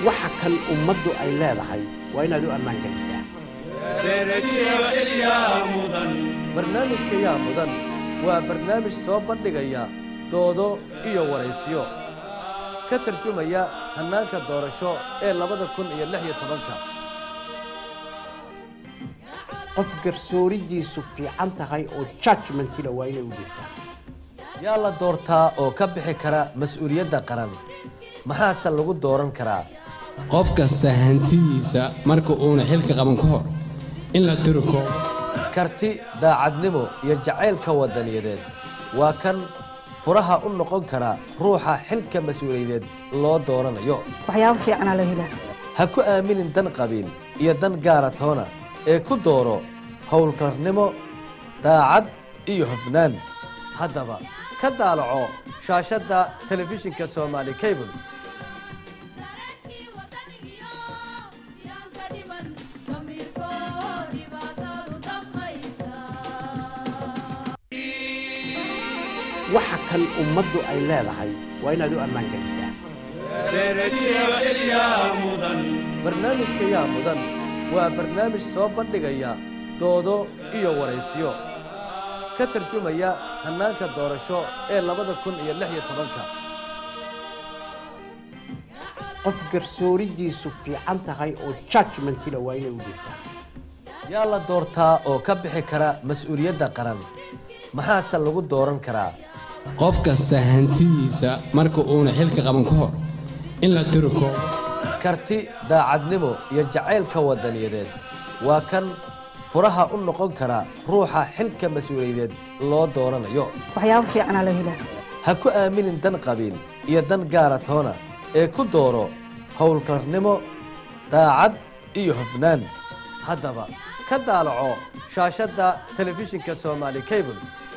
waxa kan ummaddu ay leedahay waa inaad u ammaan gelisaa barnaamijka yaa mudan waa barnaamij soo bandhigaya doodo iyo waraysiyo ka tarjumaya hannaanka doorasho ee labada kun iyo lix iyo tobanka qof garsooridiisu fiican tahay oo judgmentila waa inay u jirtaa yaa la doortaa oo ka bixi kara mas-uuliyadda qaran maxaase lagu dooran karaa qof kasta hantidiisa marka uuna xilka qaban ka hor in la turko karti daacadnimo iyo jacaylka waddaniyadeed waa kan furaha u noqon kara ruuxa xilka mas-uuliyadeed loo dooranayo waxyaabo fiicanaa la helaa ha ku aaminin dan qabiil iyo dan gaara toona ee ku dooro howlkarnimo daacad iyo hofnaan haddaba ka daalaco shaashadda telefishinka soomaali cable waxa kan ummaddu ay leedahay waa inaad u ammaan gelisaa barnaamijka yaa mudan waa barnaamij soo bandhigaya doodo iyo waraysiyo ka tarjumaya hannaanka doorasho ee labada kun iyo lix iyo tobanka qof garsooridiisu fiican tahay oo judgmentila waa inay u jirtaa yaa la doortaa oo ka bixi kara mas-uuliyadda qaran maxaase lagu dooran karaa qof kasta hantidiisa marka uuna xilka qaban ka hor in la turko karti daacadnimo iyo jacaylka waddaniyadeed waa kan furaha u noqon kara ruuxa xilka mas-uuliyadeed loo dooranayo waxyaabo fiicanaa la helaa ha ku aaminin dan qabiil iyo dan gaara toona ee ku dooro howlkarnimo daacad iyo hofnaan haddaba ka daalaco shaashadda telefishinka soomaali cable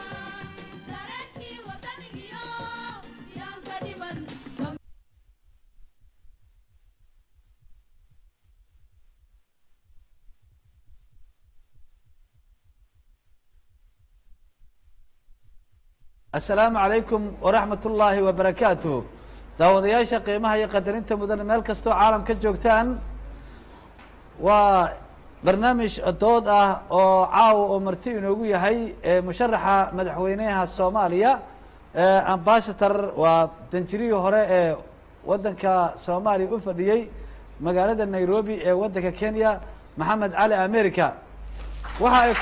asalaamu calaykum waraxmat ullaahi wabarakaatuh daawadayaasha qiimaha iyo qadarinta mudan meel kastoo caalam ka joogtaan waa barnaamij dood ah oo caawa oo marti inoogu yahay musharaxa madaxweynaha soomaaliya ambashator waa danjirihii hore ee waddanka soomaaliya u fadhiyey magaalada nairobi ee waddanka kenya maxamed cali america waxa ay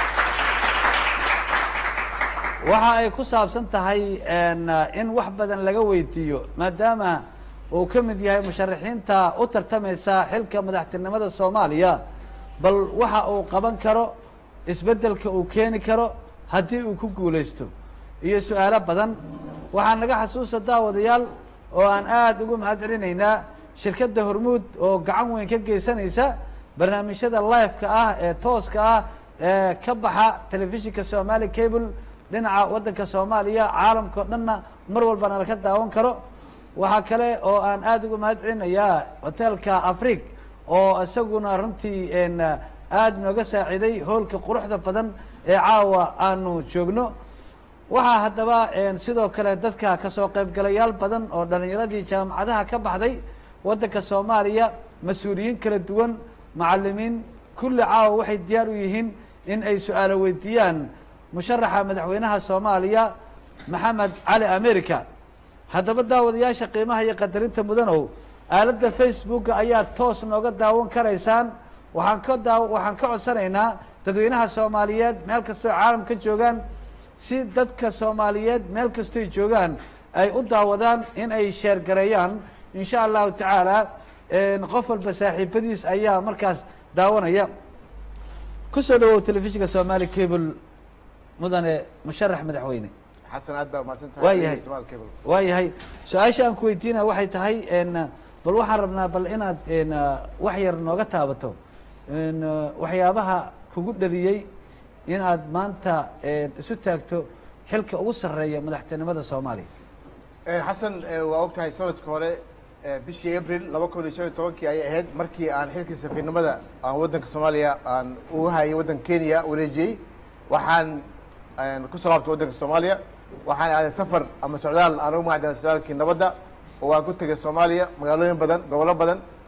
waxa ay ku saabsan tahay in wax badan laga weydiiyo maadaama uu ka mid yahay musharaxiinta u tartamaysa xilka madaxtinimada soomaaliya bal waxa uu qaban karo isbeddelka uu keeni karo haddii uu ku guulaysto iyo su-aalo badan waxaa naga xasuusa daawadayaal oo aan aada ugu mahad celinaynaa shirkadda hormuud oo gacan weyn ka geysanaysa barnaamijyada live-ka ah ee tooska ah ee ka baxa telefishinka somali cable dhinaca waddanka soomaaliya caalamka o dhanna mar walbana laka daawan karo waxaa kale oo aan aada uga mahad celinayaa hoteelka afrig oo isaguna runtii aada nooga saaciiday hoolka quruxda badan ee caawa aanu joogno waxaa haddaba sidoo kale dadka kasoo qaybgalayaal badan oo dhalinyaradii jaamacadaha ka baxday waddanka soomaaliya mas-uuliyiin kala duwan macalimiin kulli caawa waxay diyaar u yihiin in ay su-aalo weydiiyaan musharaxa madaxweynaha soomaaliya maxamed cali america haddaba daawadayaasha qiimaha iyo qadarinta mudanow aaladda facebooka ayaa toos nooga daawan karaysaan waxaan ka daa waxaan ka codsanaynaa dadweynaha soomaaliyeed meel kastoo caalam ka joogaan si dadka soomaaliyeed meel kastoy joogaan ay u daawadaan in ay sheergareeyaan insha allahu tacaala qof walba saaxiibadiis ayaa markaas daawanaya kusoo dhawow telefishinka somali cable mudane musharax madaxweyne xasan aad baa umahadsantahay waa yahay Ismail Cable. waa yahay su-aasha aan ku weydiinaya waxay tahay bal waxaan rabnaa bal inaad wax yar nooga taabato waxyaabaha kugu dhaliyey inaad maanta isu taagto xilka ugu sarreeya madaxtinimada soomaaliya Eh, xasan eh, waa og tahay sanadka hore eh, bishii abril laba kun iyo shan iyo tobankii ayay ahayd markii aan xilkii safiirnimada aan waddanka soomaaliya aan uga hayay waddanka kenya wareejiyey waxaan aan kusoo laabtay waddanka soomaaliya waxaan aaday safar ama socdaal aan ugu magacdalay socdaalkii nabadda oo waan ku tegay soomaaliya magaalooyin badan gobollo badan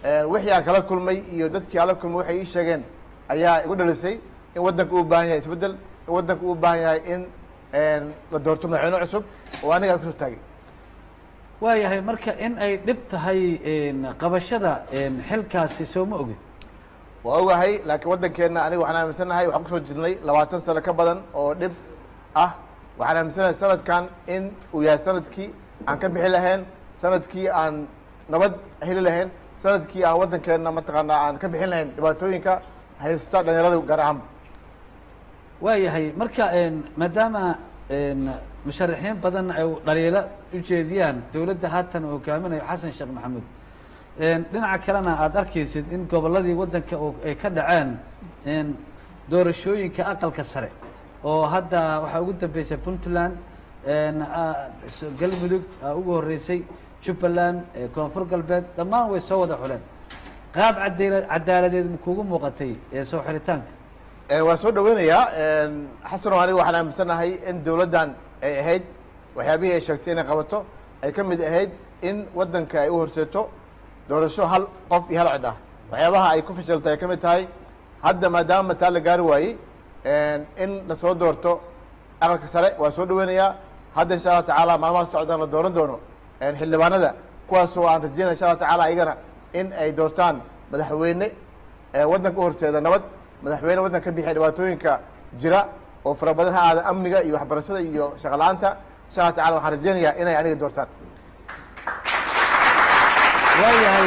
wixii aan kala kulmay iyo dadkii aan la kulmay waxay ii sheegeen ayaa igu dhalisay in waddanka uu baahan yahay isbeddel in waddanka uu baahan yahay in la doorto madaxweyne cusub oo aniga aan kusoo taagay waayahay marka in ay dhib tahay qabashada xilkaasi soo ma ogid waa ogahay laakiin waddankeenna aniga waxaan aaminsanahay waxaan kusoo jirnay labaatan sano ka badan oo dhib ah waxaan aaminsanahay sanadkan in uu yahay sanadkii aan ka bixi lahayn sanadkii aan nabad heli lahayn sanadkii aan waddankeenna mataqaanaa aan ka bixin lahayn dhibaatooyinka haysta dhalinyarada gaar ahaanba waayahay marka maadaama musharaxiin badan ay dhaliilo ujeediyaan dowladda haatan uu hogaaminayo xasan sheekh maxamuud dhinaca kalena aada arkaysid in gobolladii waddanka ay ka dhaceen doorashooyinka aqalka sare oo hadda waxaa ugu dambeysay puntland galmudug ugu horeysay jubbaland koonfur galbeed dhammaan way soo wada xuleen qaab cadala cadaaladeed ma kugu muuqatay ee soo xiritaanka waan soo dhaweynayaa xasano aniga waxaan aaminsanahay in dowladdan ay ahayd waxyaabihii ay sheegtay inay qabato ay ka mid ahayd in waddanka ay u horseeto doorasho hal qof iyo hal cod ah waxyaabaha ay ku fashaltay ay ka mid tahay hadda maadaama taa la gaari waayey in lasoo doorto aqalka sare waan soo dhaweynayaa hadda insha allah tacaala maalmaha socdaan la dooran doono xildhibaanada kuwaasoo aan rajeynaya insha allah tacaala ayagana in ay doortaan madaxweyne waddanka u horseeda nabad madaxweyne waddanka ka bixiya dhibaatooyinka jira oo fara badan ha aada amniga iyo waxbarashada iyo shaqo la-aanta insha allah tacala waxaan rajeynayaa inay aniga doortaan waayahay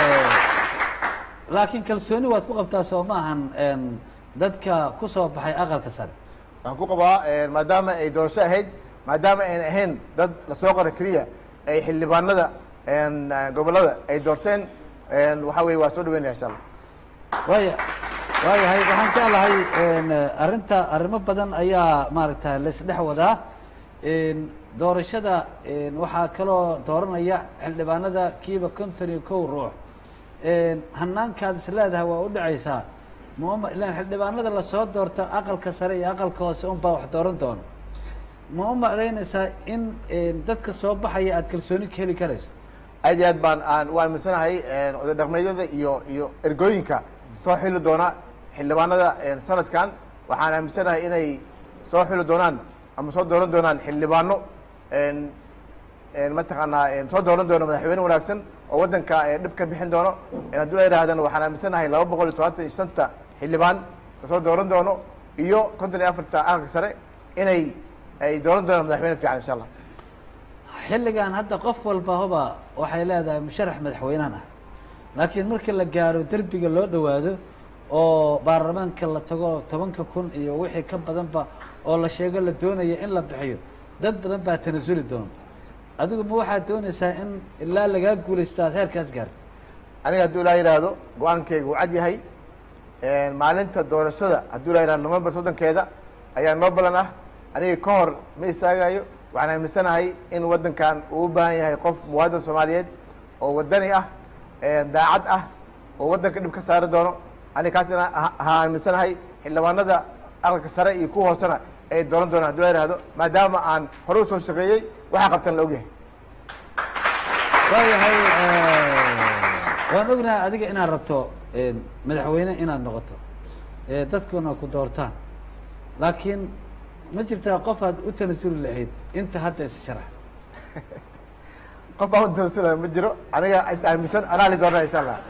laakiin kalsooni waad ku qabtaa soo maahan dadka ku soo baxay aqalka sare waxaan ku qabaa maadaama ay doorasho ahayd maadaama ayna ahayn dad lasoo qora keliya ay xildhibaanada gobollada ay doorteen waxa weye waa soo dhaweynaya insha allah waaya waayahay waxaan jeclahay arrinta arrimo badan ayaa maaragta laisdhex wadaa doorashada waxaa kaloo dooranaya xildhibaanada kiiba konton iyo kow ruux hanaankaad is leedahay waa u dhacaysaa ma ilaan xildhibaanada lasoo doorto aqalka sare iyo aqalka hoose unbaa wax dooran doono ma u malaynaysaa in dadka soo baxaya aada kalsooni ka heli karayso aad iyo aad baan aan u aaminsanahay oday dhaqmeedyada iyo iyo ergooyinka soo xili doona xildhibaanada sanadkan waxaan aaminsanahay inay soo xili doonaan ama soo dooran doonaan xildhibaano mataqaanaa soo dooran doono madaxweyne wanaagsan oo waddanka dhib ka bixin doono haddii la yidhahdana waxaan aaminsanahay laba boqol iyo todobaatan iyo shanta xildhibaan lasoo dooran doono iyo konton iyo afarta aqalka sare inay ay dooran doonaan madaxweyne fiican insha allah xilligan hadda qof walba hoba waxay leedahay musharax madaxweynahan ah laakiin marka la gaaro derbiga loo dhowaado oo baarlamaanka la tago tobanka kun iyo wixii ka badanba oo la sheego la doonayo in la bixiyo dad badan baa tanasuli doona adigu ma waxaad doonaysaa in ilaa lagaa guulaysto aad heerkaas gaarto aniga hadduu ilaa yidhaahdo go-aankayga uu cad yahay maalinta doorashada hadduu ilaa yidhahdo november soddonkeeda ayaa noo balan ah aniga ka hor ma istaagayo waxaan aaminsanahay in waddankan uu u baahan yahay qof muwaadin soomaaliyeed oo waddani ah daacad ah oo waddanka dhib ka saari doono aniga kaasina ha aaminsanahay xildhibaanada aqalka sare iyo kuwa hoosena ay dooran doonaan hadduu la yihahdo maadaama aan hore usoo shaqeeyey waxaa qabtan la ogyahay waayahay waan ognahay adiga inaad rabto madaxweyne inaad noqoto dadkuna ku doortaan laakiin ma jirtaa qof aad u tanasuli lahayd inta hadda is sharax qof aan u tanasulayo ma jiro aniga is aaminsan anaa li doonaa insha allah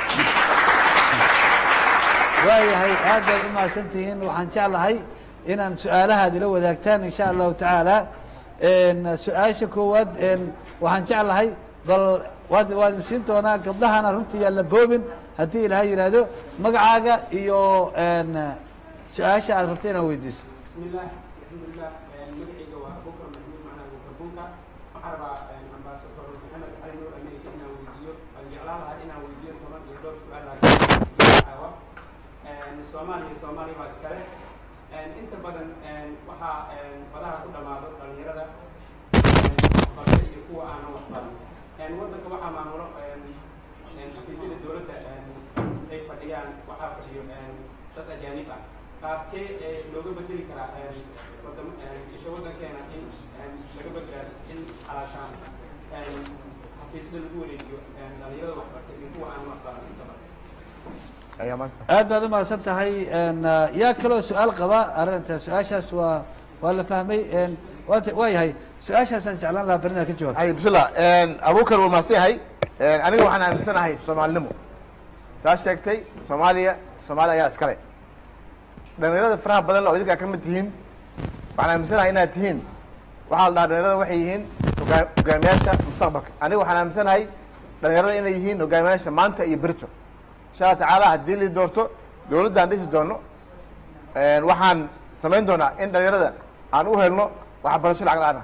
waayahay aad baad u mahadsan tihiin waxaan jeclahay inaan su-aalahaad ila wadaagtaan insha allahu tacaala su-aasha koowaad waxaan jeclahay bal waad waan siin doonaa gabdhahana runtii yaan la boobin haddii ilaahay yidhaahdo magacaaga iyo su-aasha aad rabto inaad weydiiso بسم الله الحمد لله مدعيga waa abubakar maxmuud macnaha abubakar bunka waxaan rabaa ambassador maxamed cali nuur america inaan weydiiyo aan jeclaan lahaa inaan weydiiyo toban iyo dhowr su-aal laakiin caawa soomaaliya soomaaliya baa iskale inta badan waxaa badaha ku dhamaado dhalinyarada waxbarasho iyo kuwa aanan waxbaran waddanka waxaa maamulo xafiisyada dowladda ay fadhiyaan waxaa fadhiyo dad ajaanib ah qaabkee looga bedeli karaa wadam isha waddankeena in laga badbaado in xalaashaan xafiisyada lagu wareejiyo dhalinyarada waxbartay iyo kuwa aan waxbaran intaba ayaa maasta aad baad umahadsan tahay n yaa kaloo su-aal qaba arrinta su-aashaas waa waa la fahmay n waa waa yahay su-aashaasaan jeclaan lahaa beri inaad ka jawaabto hay bismillah abuukar wuu mahadsan yahay aniga waxaan aaminsanahay soomaalinimo saa sheegtay soomaaliya soomaaliya ayaa iskale dhalinyarada faraha badan oo idinkaa ka mid tihiin waxaan aaminsanahay inaad tihiin waxaa la dhahaa dhalinyarada waxay yihiin hogaa hogaamiyaasha mustaqbalka aniga waxaan aaminsanahay dhalinyarada inay yihiin hogaamiyaasha maanta iyo berito insha allah tacaala haddii li doorto dowladdaan dhisi doono waxaan samayn doonaa in dhalinyarada aan u helno waxbarasho lacag la-aan ah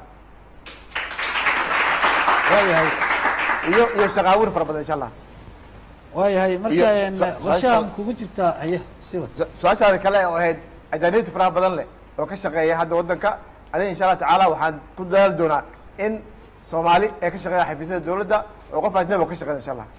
waayahay iyo iyo shaqaabuur fara badan insha allah waayahay marka Iyo- n su- qorshaha su- kugu jirtaa haye siwa su- su-aashaada kale oo ahayd ajaanibta faraha badan leh oo ka shaqeeya hadda waddanka aniga insha allah tacaala waxaan ku dadaali doonaa in soomaali ay ka shaqeeya xafiisyada dowladda oo qof ajnabi oo ka shaqeeya insha allah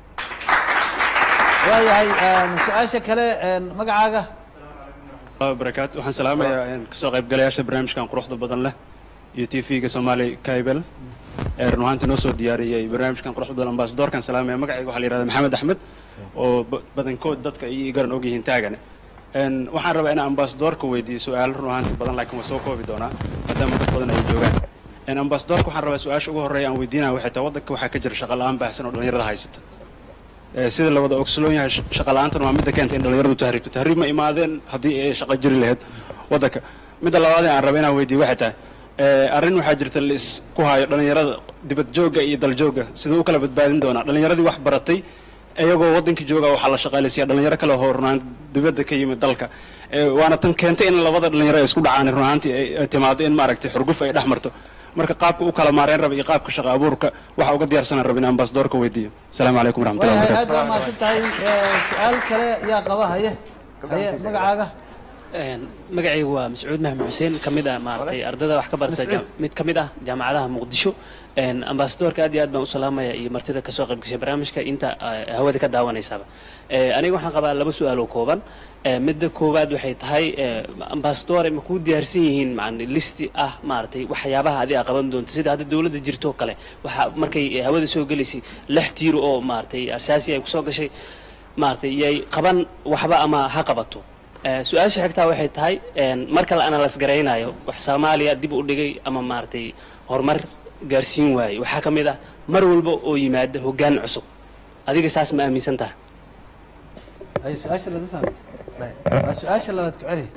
waayahay su-aasha kale n magacaaga barakaatu waxaan salaamayaa kasoo qaybgalayaasha barnaamijkan quruxda badan leh iyo t v-ga soomaali kaibel ee run ahaantii noo soo diyaariyey barnaamijkan quruxda badan ambasadoorkan salaamaya magacayga waxaa la yihahda maxamed axmed oo ba- badankood dadka iyo garan og yihiin taagane Een, waxaan rabaa inaan ambasadoorka weydiiyo su-aalo run ahaantii badan laakiin waa soo koobi doonaa maadaama dad badan ay joogaan Een, ambasadoorka waxaan rabaa su-aasha ugu horreeya aan weydiinaya waxay tahay waddanka waxaa ka jira shaqa la-aan baahsan oo dhallinyarada haysata Ee, sida la wada ogsoon yahay sh- shaqa la-aantan waa midda keenta in dhallinyaradu tahriibto tahriib ma imaadeen haddii ay shaqo jiri lahayd waddanka midda labaad ee aan raba inaan weydiiyo waxay tahay ee, arrin waxaa jirta la isku hayo dhallinyarada dibad joogga iyo dal joogga siduu u kala badbaadin doonaa dhallinyaradii wax baratay iyagoo waddankii jooga waxaa la shaqaalaysiya dhalinyaro kale oo runaan dibadda ka yimid dalka Ee, waana tan keentay in labada dhalinyaro ay isku dhacaan run ahaantii ay ay timaado in maaragtay xurguf ay dhex marto marka qaabka u kala maareen raba iyo qaabka shaqa abuurka waxa uga diyaarsanan raba in ambasadoorka weydiiyo asalaamu calaykum waraxmatullahi waayahay wabarakatu aad baa mahadsan tahay su-aal kale yaa qaba haye haye magacaaga magacaygu waa mascuud maxmed xuseen ka mid ah maaragtay ardada wax ka barata jam- mid ka mid ah jaamacadaha muqdisho ambasadoorka aad iyo aad baan u salaamaya iyo martida kasoo qayb gashay barnaamijka inta ah, hawada ka daawanaysaaba Eh, aniga waxaan qabaa laba su-aal oo kooban Eh, midda koowaad waxay tahay eh, ambasadore ma kuu diyaarsan yihiin macni listi ah maaragtay waxyaabaha adi aa qaban doonto sida hadda dowladda jirto oo kale waxaa markay eh, hawada soo gelaysay lix tiir oo maaragtay asaasi ay kusoo gashay maaragtay yay qaban waxba ama ha qabato Eh, su-aasha xigtaa waxay tahay een, marka la analyse garaynayo wax soomaaliya dib u dhigay ama maaragtay horumar gaarsiin waaye waxaa ka mid ah mar walba oo yimaada hoggaan cusub adiga saas ma aaminsan taha haye su-aasha laga fahmay waa su-aasha labaad ku celi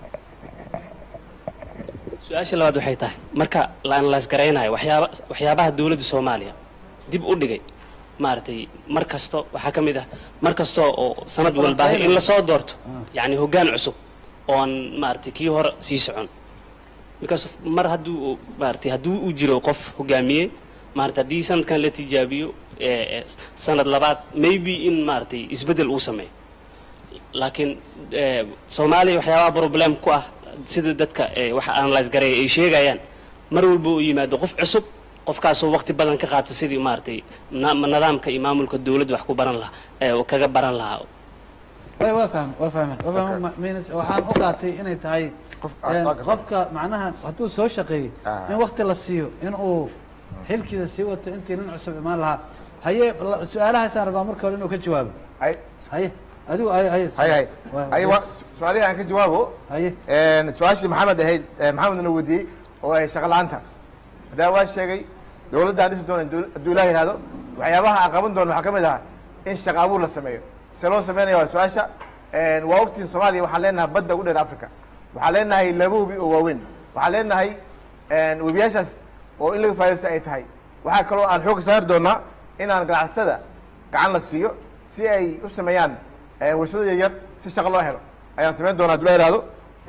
su-aasha labaad waxay tahay marka la analyse garaynayo waxyaaba waxyaabaha dowladda soomaaliya dib u dhigay maaragtay mar kasto waxaa ka mid ah mar kasta oo sanad walba in lasoo doorto yacni hoggaan cusub oon maaragtay kii hore sii socon because of- mar hadduu maaragtay hadduu u jiro qof hogaamiye maarata haddii sanadkan la tijaabiyo ee, ee, sanad labaad maybe in maaragtay isbeddel uu sameeyo laakiin ee, soomaaliya waxyaabaha problem ku ah sida dadka ee, waxa analyse gareeya ay sheegayaan mar walba uu yimaado qof cusub qofkaasoo waqti badan ka qaata sidii maaragtay na- nidaamka iyo maamulka dowladda wax ku baran lahaa ee uu kaga baran lahaa way waa fahmay waa fahmay waa fahmay ma- means waxaan u qaatay inay tahay Qof- een, ah, ah, qofka macnaha hadduu soo shaqeeyo Ah. in wakti la siiyo in uu xilkiisa sii wato intii nin cusub imaan lahaa haye la- su-aalahaasaan rabaa marka hore inuu ka jawaabo hay haye adigu haye haye hay hay Waa- hay wa su-aalihi aan ka jawaabo haye su-aashii maxamed ahayd eh, maxamedna weydiiyey oo ahayd shaqa la-aanta hadaa waa sheegay dowladdaan dhisi doona dowl- hadduu ilaah yihahdo waxyaabaha aan qaban doono waxaa ka mid ah in shaqa abuur la sameeyo se loo sameynaya waa su-aasha waa ogtiin soomaaliya waxaan leenahay badda ugu dheer africa waxaan leenahay laba webi oo waaweyn waxaan leenahay webiyaashaas oo in laga faa'idaysto ay tahay waxaa kaloo aan xoogga saari doonaa inaan ganacsatada gacan la siiyo si ay u sameeyaan warshado yaryar si shaqo loo helo ayaan samayn doonaa hadduu la yihahdo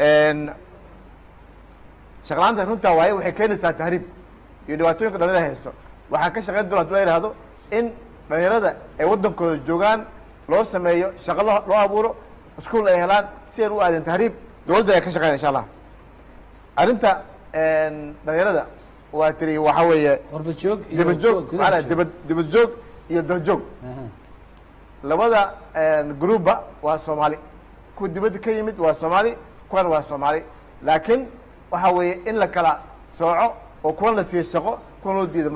shaqlaanta runtaa waaye waxay keenaysaa tahriib iyo dhibaatooyinka dhalinyarada haysto waxaan ka shaqayn doona hadduu la yihahdo in dhalinyarada ay waddankooda joogaan loo sameeyo shaqo loo loo abuuro iskuol ay helaan si aan u aadin tahriib dowladda ay ka shaqeyn insha allah arrinta dhalinyarada waa tiri waxaa weeye warba joog iyo dibad joog gudaha maanaa joog. dibad dibad joog iyo dal joog Aha. labada groupba waa soomaali kuwa dibadda ka yimid waa soomaali kuwan waa soomaali laakiin waxa weeye in la kala sooco oo kuwan la siiyo shaqo kuwan loo diida maaha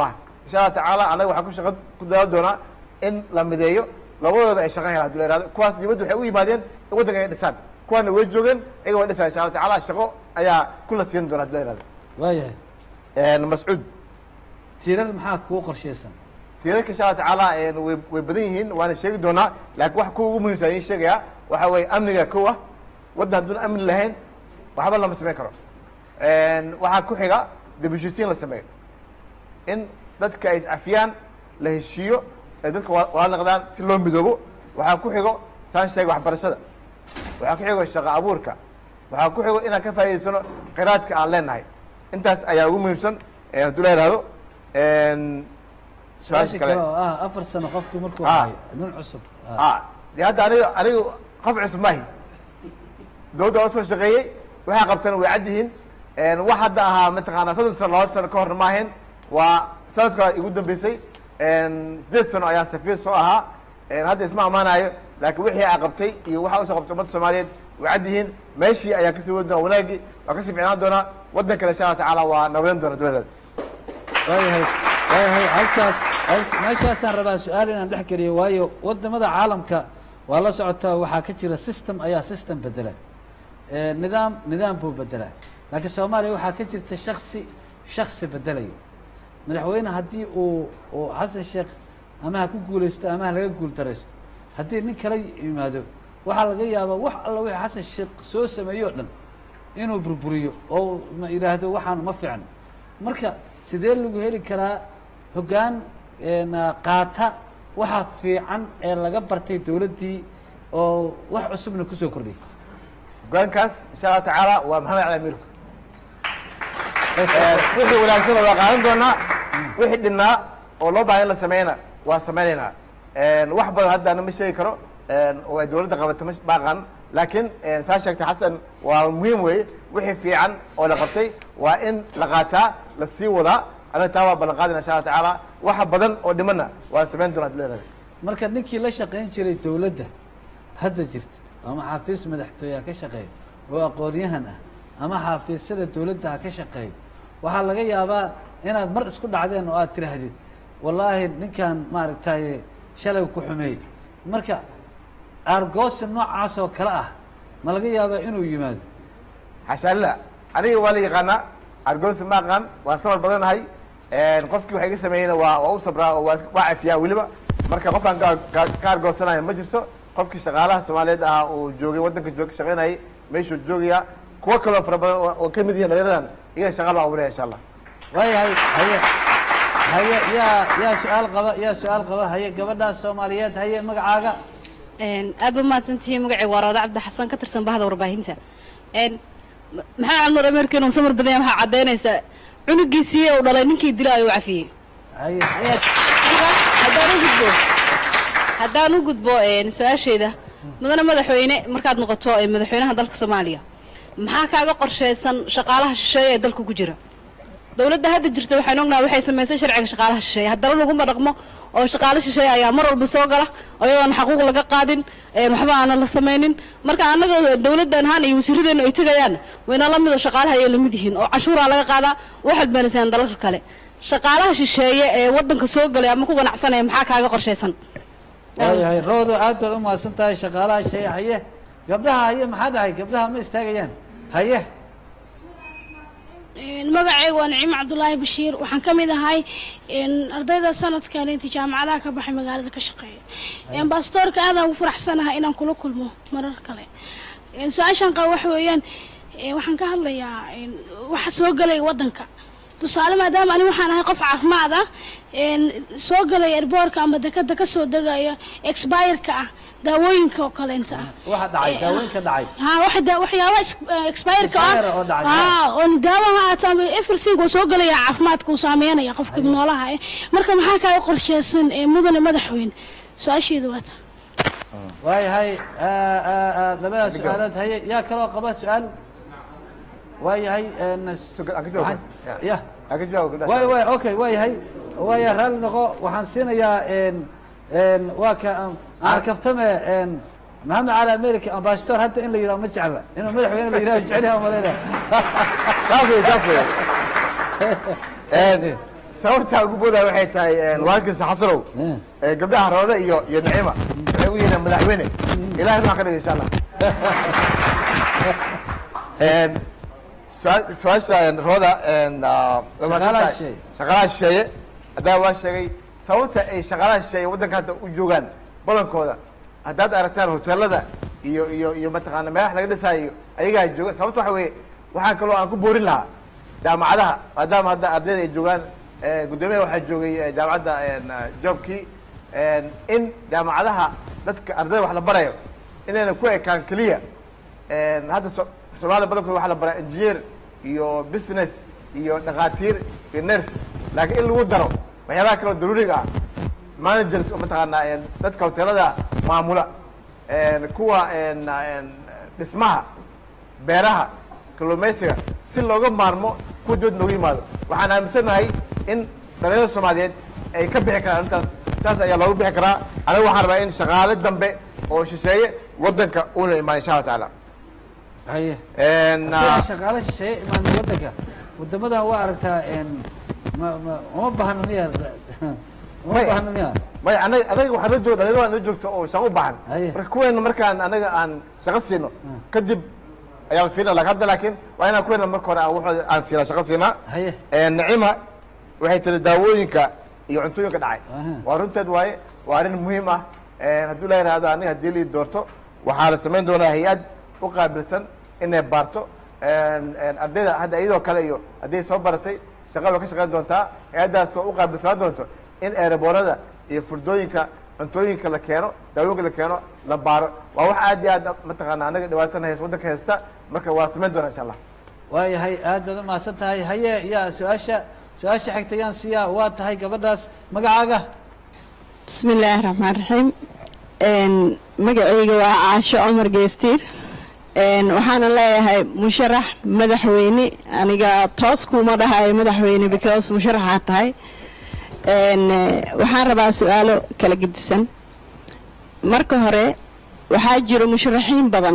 insha allah tacaala annaga waxaan ku shaqa ku dadaal doonaa in la mideeyo labadooda ay shaqa helaan hadii la yihahdo kuwaas dibadda waxay u yimaadeen in waddanka ay dhisaan kuwaana way joogeen iyaga way dhisaan insha allah tacaala shaqo ayaa kula siin doona hadii la yihahdo waayahay mascuud tiirar maxaa kugu qorshaysan tiirarka insha allah tacaala way way badan yihiin waana sheegi doonaa laakiin wax kuwa ugu muhiimsan ayaan sheegayaa waxa weeye amniga kow ah waddan hadduun amni lahayn waxba lama samayn karo waxaa ku xiga dib heshiisiin la sameeyo in dadka ay iscafiyaan la heshiiyo ay dadka wa- walaal noqdaan si loo midoobo waxaa ku xigo saan sheegay waxbarashada waxaa ku xigo shaqo abuurka waxaa ku xigo inaan ka faa'idaysano khiraadka aan leenahay intaas ayaa ugu muhiimsan eh, hadduu la yihahdo su-aasha kale oo ah afar sano qofkii markuu Ah. hayo nin cusub ah dee hadda aniga anigu qof cusub maahi dowladda waa soo shaqeeyey waxay qabteen way cad yihiin wax hadda ahaa mataqaanaa soddon sano labada sano ka horna ma ahayn waa sanadka igu dambeysay sideed sano ayaan safiir soo ahaa hadda isma ammaanayo laakiin wixii aa qabtay iyo waxa usoo qabtay ummadda soomaaliyeed way cad yihiin meeshii ayaa kasii wadi doonaa wanaagii waa kasii ficnaan doonaa waddankana insha allah tacaala waa nabadan doona dowladeeda waayahay waayahay halkaas hal- meeshaasaan rabaa su-aal inaan dhex geliyo waayo wadamada caalamka waa la socotaa waxaa ka jira system ayaa system bedela Eh, nidaam nidaam buu bedelaa laakiin soomaaliya waxaa ka jirta shaksi shaksi bedelayo madaxweyne haddii uu uu xasan sheekh ama ha ku guulaysto ama ha laga guul daraysto haddii nin kala yimaado waxaa laga yaabaa wax alla wixii xasan sheekh soo sameeyo o dhan inuu burburiyo oo ma yidhaahdo waxaan ma fiicno marka sidee lagu heli karaa hoggaan een, qaata waxa fiican ee laga bartay dowladdii oo wax cusubna kusoo kordhiyay hogaankaas insha allah tacaala waa maxamed cali amiirku wixii wanaagsan waa qaadan doonaa wixii dhinnaa oo loo baahan in la sameeyna waa sameynaynaa wax badan haddaana ma sheegi karo oo ay dowladda qabata ma baaqan laakiin saa sheegtay xasan waa muhiim weeye wixii fiican oo la qabtay waa in la qaataa la sii wadaa anaga taa waa ballan qaadina insha allah tacaala waxa badan oo dhimana waa sameyn doonaa hadii la yihahdo marka ninkii la shaqayn jiray dowladda hadda jirta ama xafiis madaxtooye ha ka shaqeeya oo aqoon-yahan ah ama xafiisyada dowladda ha ka shaqeeya waxaa laga yaabaa inaad mar isku dhacdeen oo aad tiraahdid wallaahi ninkan maaragtaye shalay ku xumeeyey marka aargoosi noocaas oo kale ah ma laga yaabaa inuu yimaado xashaalla aniga waa la yaqaanaa argoosi ma aqaan waa sabar badanahay qofkii waxa iga sameeyeyna waa waa u sabraa oo waa is- waa cafiyaa weliba marka qofkaan ka ka- ka argoosanayo ma jirto qofkii shaqaalaha soomaaliyeed ahaa uu joogay waddanka joog ka shaqaynayay meeshuu joogaya kuwo kaloo fara badan oo- oo ka mid yihiin dhalinyaradan iyana shaqa loo abuuraya insha allah waayahay haye haye yaa yaa su-aal qaba yaa su-aal qaba haye gabadhaas soomaaliyeed haye magacaaga aad ba mahadsantihiin magacayga waa roode cabdi xasan ka tirsan bahda warbaahinta n maxaa calmar ameerika inuu samar badan yahay waxaa caddaynaysaa cunugiisii uu dhalay ninkii dila ayuu cafiyey haye Ayaad- marka haddaan u gudbo haddaan u gudbo een, su-aashayda mudane madaxweyne markaad noqoto ee madaxweynaha dalka soomaaliya maxaa kaaga qorshaysan shaqaalaha shisheeye ee dalka ku jira dowladda hadda jirta waxaan ognahay waxay samaysay sharciga shaqaalaha shisheeye haddana laguma dhaqmo oo shaqaale shisheeye ayaa mar walba soo gala iyadoon xaquuq laga qaadin een, waxba aanan la samaynin marka annaga dowladdan ahaan iyo wasiiradeenu ay tegayaan wayna la mido shaqaalaha ayay lamid yihiin oo cashuuraa laga qaadaa waxaad beenaysaan dalalka kale shaqaalaha shisheeye ee waddanka soo galay ama ku ganacsanaya maxaa kaaga qorshaysan waayahay roodo aad baad u mahadsan tahay shaqaalaha shee haye gabdhaha haye maxaa dhahay gabdhaha ma istaagayaan haye magacayga waa naciim cabdulaahi bashiir waxaan ka mid ahay ardayda sanadkan inta jaamacadaha ka baxay magaalada ka shaqeeya baastoorka aadaan ugu faraxsanahay inaan kula kulmo marar kale su-aashan qaba waxa weeyaan waxaan ka hadlayaa waxa soo galaya waddanka tusaale maadaama ani waxaan ahay qof caafimaad ah soo galaya erboorka ama dekada ka soo degaya expireka ah daawooyinka oo kaleenta ah waxa dhacay daawooyinka dhacay ha waxa da waxyaaba expireka Expire oo dhacay. ah ha oo daawaha aata ama everything uu soo galaya caafimaadka uu saameynaya qofka noolaha eh marka maxaa kaaga qorsheysan ee mudane madaxweyne su-aasheedu waa ta waayahay labada su-aalood haye yaa kaloo qaba su-aal waayahay ya waay waay okay waayahay waaya raalli noqo waxaan siinayaa n waa ka aan kaftame maxamed cali america ambassador hadda in la yidhaho ma jecla inuu madaxweyne la yidhaho jecel yahay malayna saas wey saas wey sababta ugu boodaya waxay tahay waalkiisa xasanow ee gabdhaha roode iyo iyo nicima waxay u yihiin madaxweyne ilahay waxaa ka dhigay insha allah Een, su-aal- su-aasha een, rooda een, ah, waa Shaqaalaha mahadsantahay. shisheeye. shaqaalaha shisheeye haddaa waa sheegay sababta ay shaqaalaha shisheeye waddanka hadda u joogaan badankooda haddaad aragtaan hoteelada iyo iyo iyo mataqaana meelaha laga dhisaayo ayagaa jooga sababta waxa weeye waxaa kaloo aan ku boorin lahaa jaamacadaha maadaama hadda ardayda ay joogaan eh, guddoomiyaha waxaa joogay eh, jaamacadda een, ah, joobkii een, in jaamacadaha dadka ardayda wax la barayo inayna ku ekaan keliya een, hadda so- soomaalida badankooda waxaa la baraa engineer iyo business iyo dhakhaatiir iyo nurse laakiin in lagu daro waxyaabaha kaloo daruuriga ah managers oo mataqaanaa een, dadka hoteelada maamula een, kuwa een, een, dhismaha beeraha kalluumaysiga si looga maarmo kuwa dibad nooga yimaado waxaan aaminsanahay in dhalinyarada soomaaliyeed ay ka bixi karaan arrintaas saas ayaa loogu bixi karaa aniga waxaan rabaa in shaqaale dambe oo shisheeye waddanka uuna imaan insha allah tacaala haye Een, Haddii ah, shaqaale shisheeye imaan waddanka wadamadan waa aragtaa een, ma ma uma baahna miya uma Maya. baahna miya maya anaga anaga waxaa noo joog dhalinyaro noo joogto oo shaqo u baahan marka kuweena markaan anaga aan shaqo siino kadib ayaan fiina lakin hadda laakiin waa inaan kuweena marka hore aan waxooda aan siinaa shaqo siinaa haye Een, nicima waxay tiri daawooyinka iyo cuntooyinka dhacay waa runteed waaye waa arrin muhiim ah Een, hadduu la yidhaahdo aniga haddii lii doorto waxaa la samayn doonaa hay-ad u qaabilsan inay baarto Een, een, ardayda hadda iyadoo kale iyo hadday soo baratay shaqa way ka shaqayn doontaa hay-addaas oo u qaabilsanaan doonto in eeraboorada iyo furdooyinka cuntooyinka la keeno daawooyinka la keeno la baaro waa wax aad iyo aad mataqaana anaga dhibaatana haysta waddanka haysta marka waa samayn doonaa insha allah waayahay aad baad umahadsan tahay haye yaa su-aasha su-aasha xigta yaan siiyaa waa tahay gabadhaas magacaaga bismi illaahi raxmaan raxiim Een, magacayga waa caasho cumar geestiir Een, waxaana leeyahay musharax madaxweyne aniga toos kuma dhahayo madaxweyne because musharaxaa tahay Een, eh, waxaan rabaa su-aalo kala gedisan marka hore waxaa jiro musharaxiin badan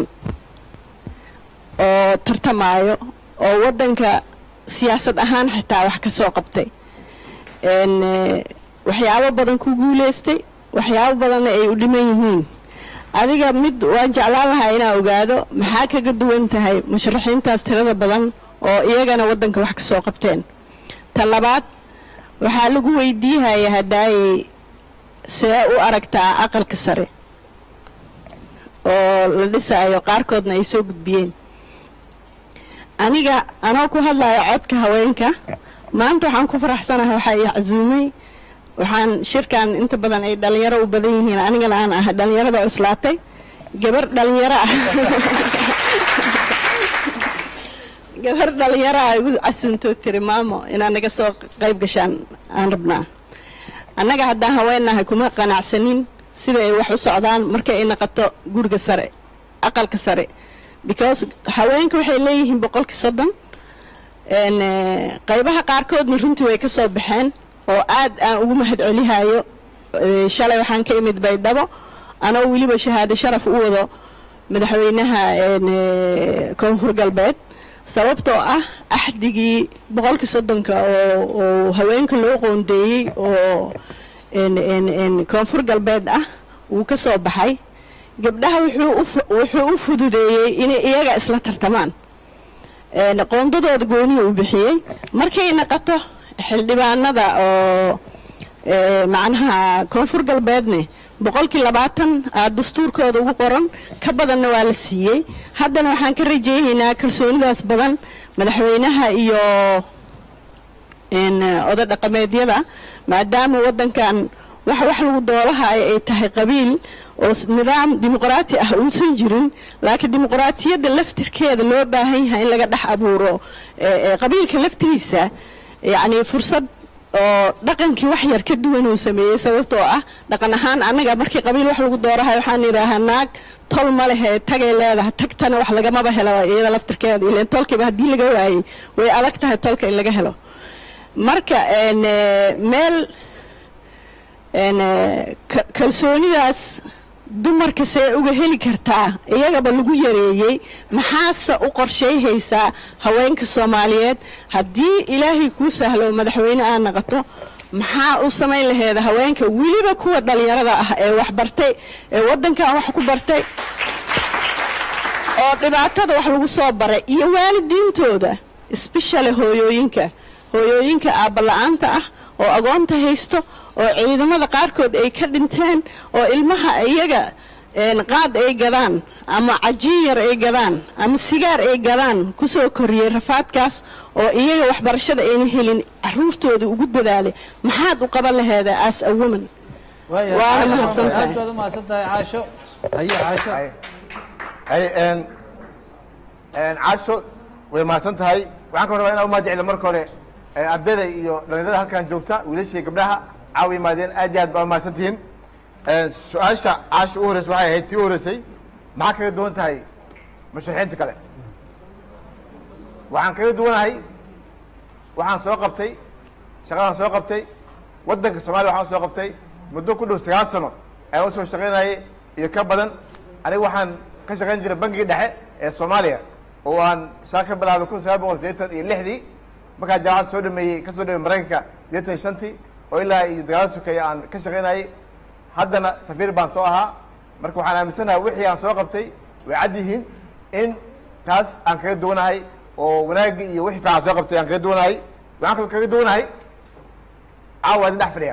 oo tartamaayo oo waddanka siyaasad ahaan xitaa wax ka soo qabtay Een, eh, waxyaabo badan ku guuleystay waxyaabo badanna ay u dhiman yihiin adiga mid waan jeclaan lahaa inaa ogaado maxaa kaga duwan tahay musharaxiintaas tirada badan oo iyagana waddanka wax ka soo qabteen ta labaad waxaa lagu weydiihaya haddaayay see u aragtaa aqalka sare oo la dhisaayo qaarkoodna ay soo gudbiyeen aniga anoo ku hadlayo codka haweenka maanta waxaan ku faraxsanahay waxaa i casuumay waxaan shirkan inta badan ay dhalinyaro u badan yihiin anigana aan ahay dhalinyarada cuslaatay gabar dhalinyaro ah gabar dhalinyaro ah igu casuunto tiri maamo inaad naga soo qayb gashaan aan rabnaa annaga haddaan haweennahay kuma qanacsanin sida ay wax u socdaan markay ay naqato guriga sare aqalka sare because haweenka waxay leeyihiin boqolkii soddon Een, eh, qaybaha qaarkoodna runtii way ka soo baxeen oo aad aan ugu mahad celihayo Eh, shalay waxaan ka imid baydhabo anoo weliba shahaado sharaf u wado madaxweynaha een, eh, koonfur galbeed sababtoo ah axdigii boqolkii soddonka oo oo haweenka loo qoondeeyey oo een, een, een, koonfur galbeed ah wuu ka soo baxay gabdhaha wuxuu u fu- wuxuu u fududeeyey inay iyaga isla tartamaan Een, qoondadooda gooniya uu bixiyey markay naqato xildhibaanada oo ee, macnaha koonfur galbeedne boqolkii labaatan aa dastuurkooda ugu qoran ka badanna waa la siiyey haddana waxaan ka rajaynaynaa kalsoonidaas badan madaxweynaha iyo een, oday dhaqameedyada maadaama waddankan wax wax lagu doolaha ay ay tahay qabiil oo s- nidaam dimuqraati ah uusan jirin laakiin dimuqraatiyadda laftirkeeda loo baahan yahay in laga dhex abuuro ee, ee, qabiilka laftigiisa yacni fursad oo dhaqankii wax yar ka duwan uu sameeyey sababtoo ah dhaqan ahaan annaga markii qabiil wax lagu doorahay waxaan idhaahaa naag tol ma lehe tagay leedahay tagtana wax lagamaba helo iyada laftirkeeda ileen tolkiiba haddii laga waayey way adag tahay tolka in laga helo marka een, eh, meel een, eh, ka- kalsoonidaas dumarka see uga heli kartaa iyagaba lagu yareeyey maxaase u qorshayhaysaa haweenka soomaaliyeed haddii ilaahay kuu sahlo madaxweyne aad naqato maxaa u samayn laheeda haweenka weliba kuwa dhallinyarada ah ee wax bartay ee waddankan wax ku bartay oo dhibaatada wax lagu soo baray iyo waalidiintooda espeshali hooyooyinka hooyooyinka aabbala'aanta ah oo agoonta haysto oo ciidamada qaarkood ay ka dhinteen oo ilmaha iyaga een, qaad ay gadaan ama cajiin yar ay gadaan ama sigaar ay gadaan kusoo koriyey rafaadkaas oo iyaga waxbarashada ayna helin caruurtooda ugu dadaalay maxaad u qaban laheeda as a woman waaya waana Caasho, mahadsan aad tahay baad u mahadsan tahay caasho haye caasho hay een een caasho way mahadsan tahay waxaan ka rabaa inaan u mahadceliyo marka hore ee, ardayda iyo dhalinyarada halkan joogta wiilasha iyo gabdhaha caawa yimaadeen aad iyo aad baa u mahadsan tihiin Een, su-aasha caasha u horreysay waxay ahayd tii u horreysay maxaa kaga duwan tahay musharaxiinta kale waxaan kaga duwanahay waxaan soo qabtay shaqadaan soo qabtay waddanka soomaaliya waxaan soo qabtay muddo ku dhow sagaal sano ayaan usoo shaqaynayay iyo ka badan aniga waxaan ka shaqayn jiray bangiga dhexe ee soomaaliya oo aan shaqa ka bilaabay kun sagaal boqol sideetan iyo lixdii markaa jaamacad soo dhameeyey ka soo dhameeyey maraykanka sideetan iyo shantii oo ilaa iyo dagaalada sokeeye aan ka shaqaynayay haddana safiir baan soo ahaa marka waxaan aaminsanahay wixii aan soo qabtay way cad yihiin in taas aan kaga duwanahay oo wanaagga iyo wixii fiican soo qabtay aan kaga duwanahay waxaan kaloo kaga duwanahay caawa idin dhex fadhiya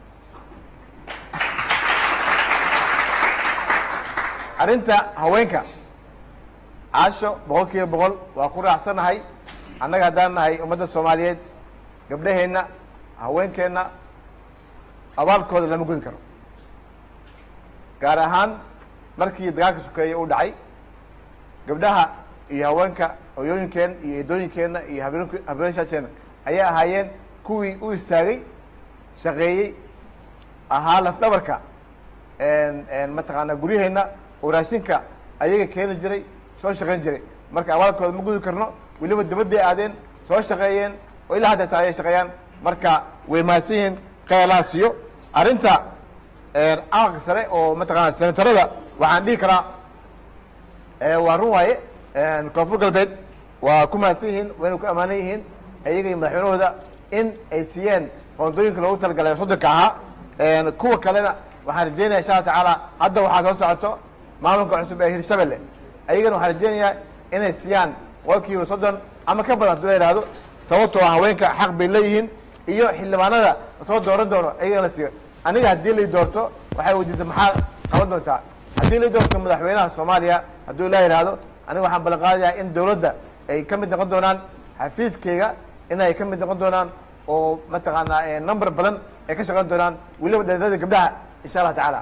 arrinta haweenka caasho boqol kiiba boqol waa ku raacsanahay annaga haddaan nahay ummadda soomaaliyeed gabdhaheenna haweenkeenna abaalkooda lama gudi karo gaar ahaan markii dagaalka sokeeye uu dhacay gabdhaha iyo haweenka hoyooyinkeen iyo eedooyinkeenna iyo habeen habeenashaasheenna ayay ahaayeen kuwii u istaagay shaqeeyey ahaa lafdhabarka mataqaanaa guryaheenna oo raashinka ayaga keeni jiray soo shaqayn jiray marka abaalkooda ma gudi karno weliba dibadday aadeen soo shaqeeyeen oo ilaa hadda taa ayay shaqeeyaan marka way mahadsan yihiin khayalaha siiyo arrinta aqalka sare oo mataqaana senatarada waxaan dhihi karaa waa run waaye koonfur galbeed waa ku mahadsan yihiin wayna ku ammaanan yihiin iyaga iyo madaxweynahooda in ay siiyeen qoondooyinka loogu talagalay soddonka ahaa kuwa kalena waxaan rajeynaya insha alla tacaala hadda waxaa soo socoto maamulka cusub ee hirshabelle ayagana waxaan rajeynayaa inay siiyaan boqolkiiba soddon ama ka badan haduu la yidhaahdo sababtoo ah haweenka xaq bay leeyihiin iyo xildhibaanada lasoo dooran doono ayagana la siiyo aniga haddii lay doorto waxay weydiisay maxaa qaban doontaa haddii lay doorto madaxweynaha soomaaliya hadduu la yidhaahdo aniga waxaan ballan qaadayaa in dawladda ay ka mid noqon doonaan xafiiskayga inay ka mid noqon doonaan oo mataqaanaa number badan ay ka shaqeyn doonaan weliba dhalinyarada gabdhaha insha allah tacaala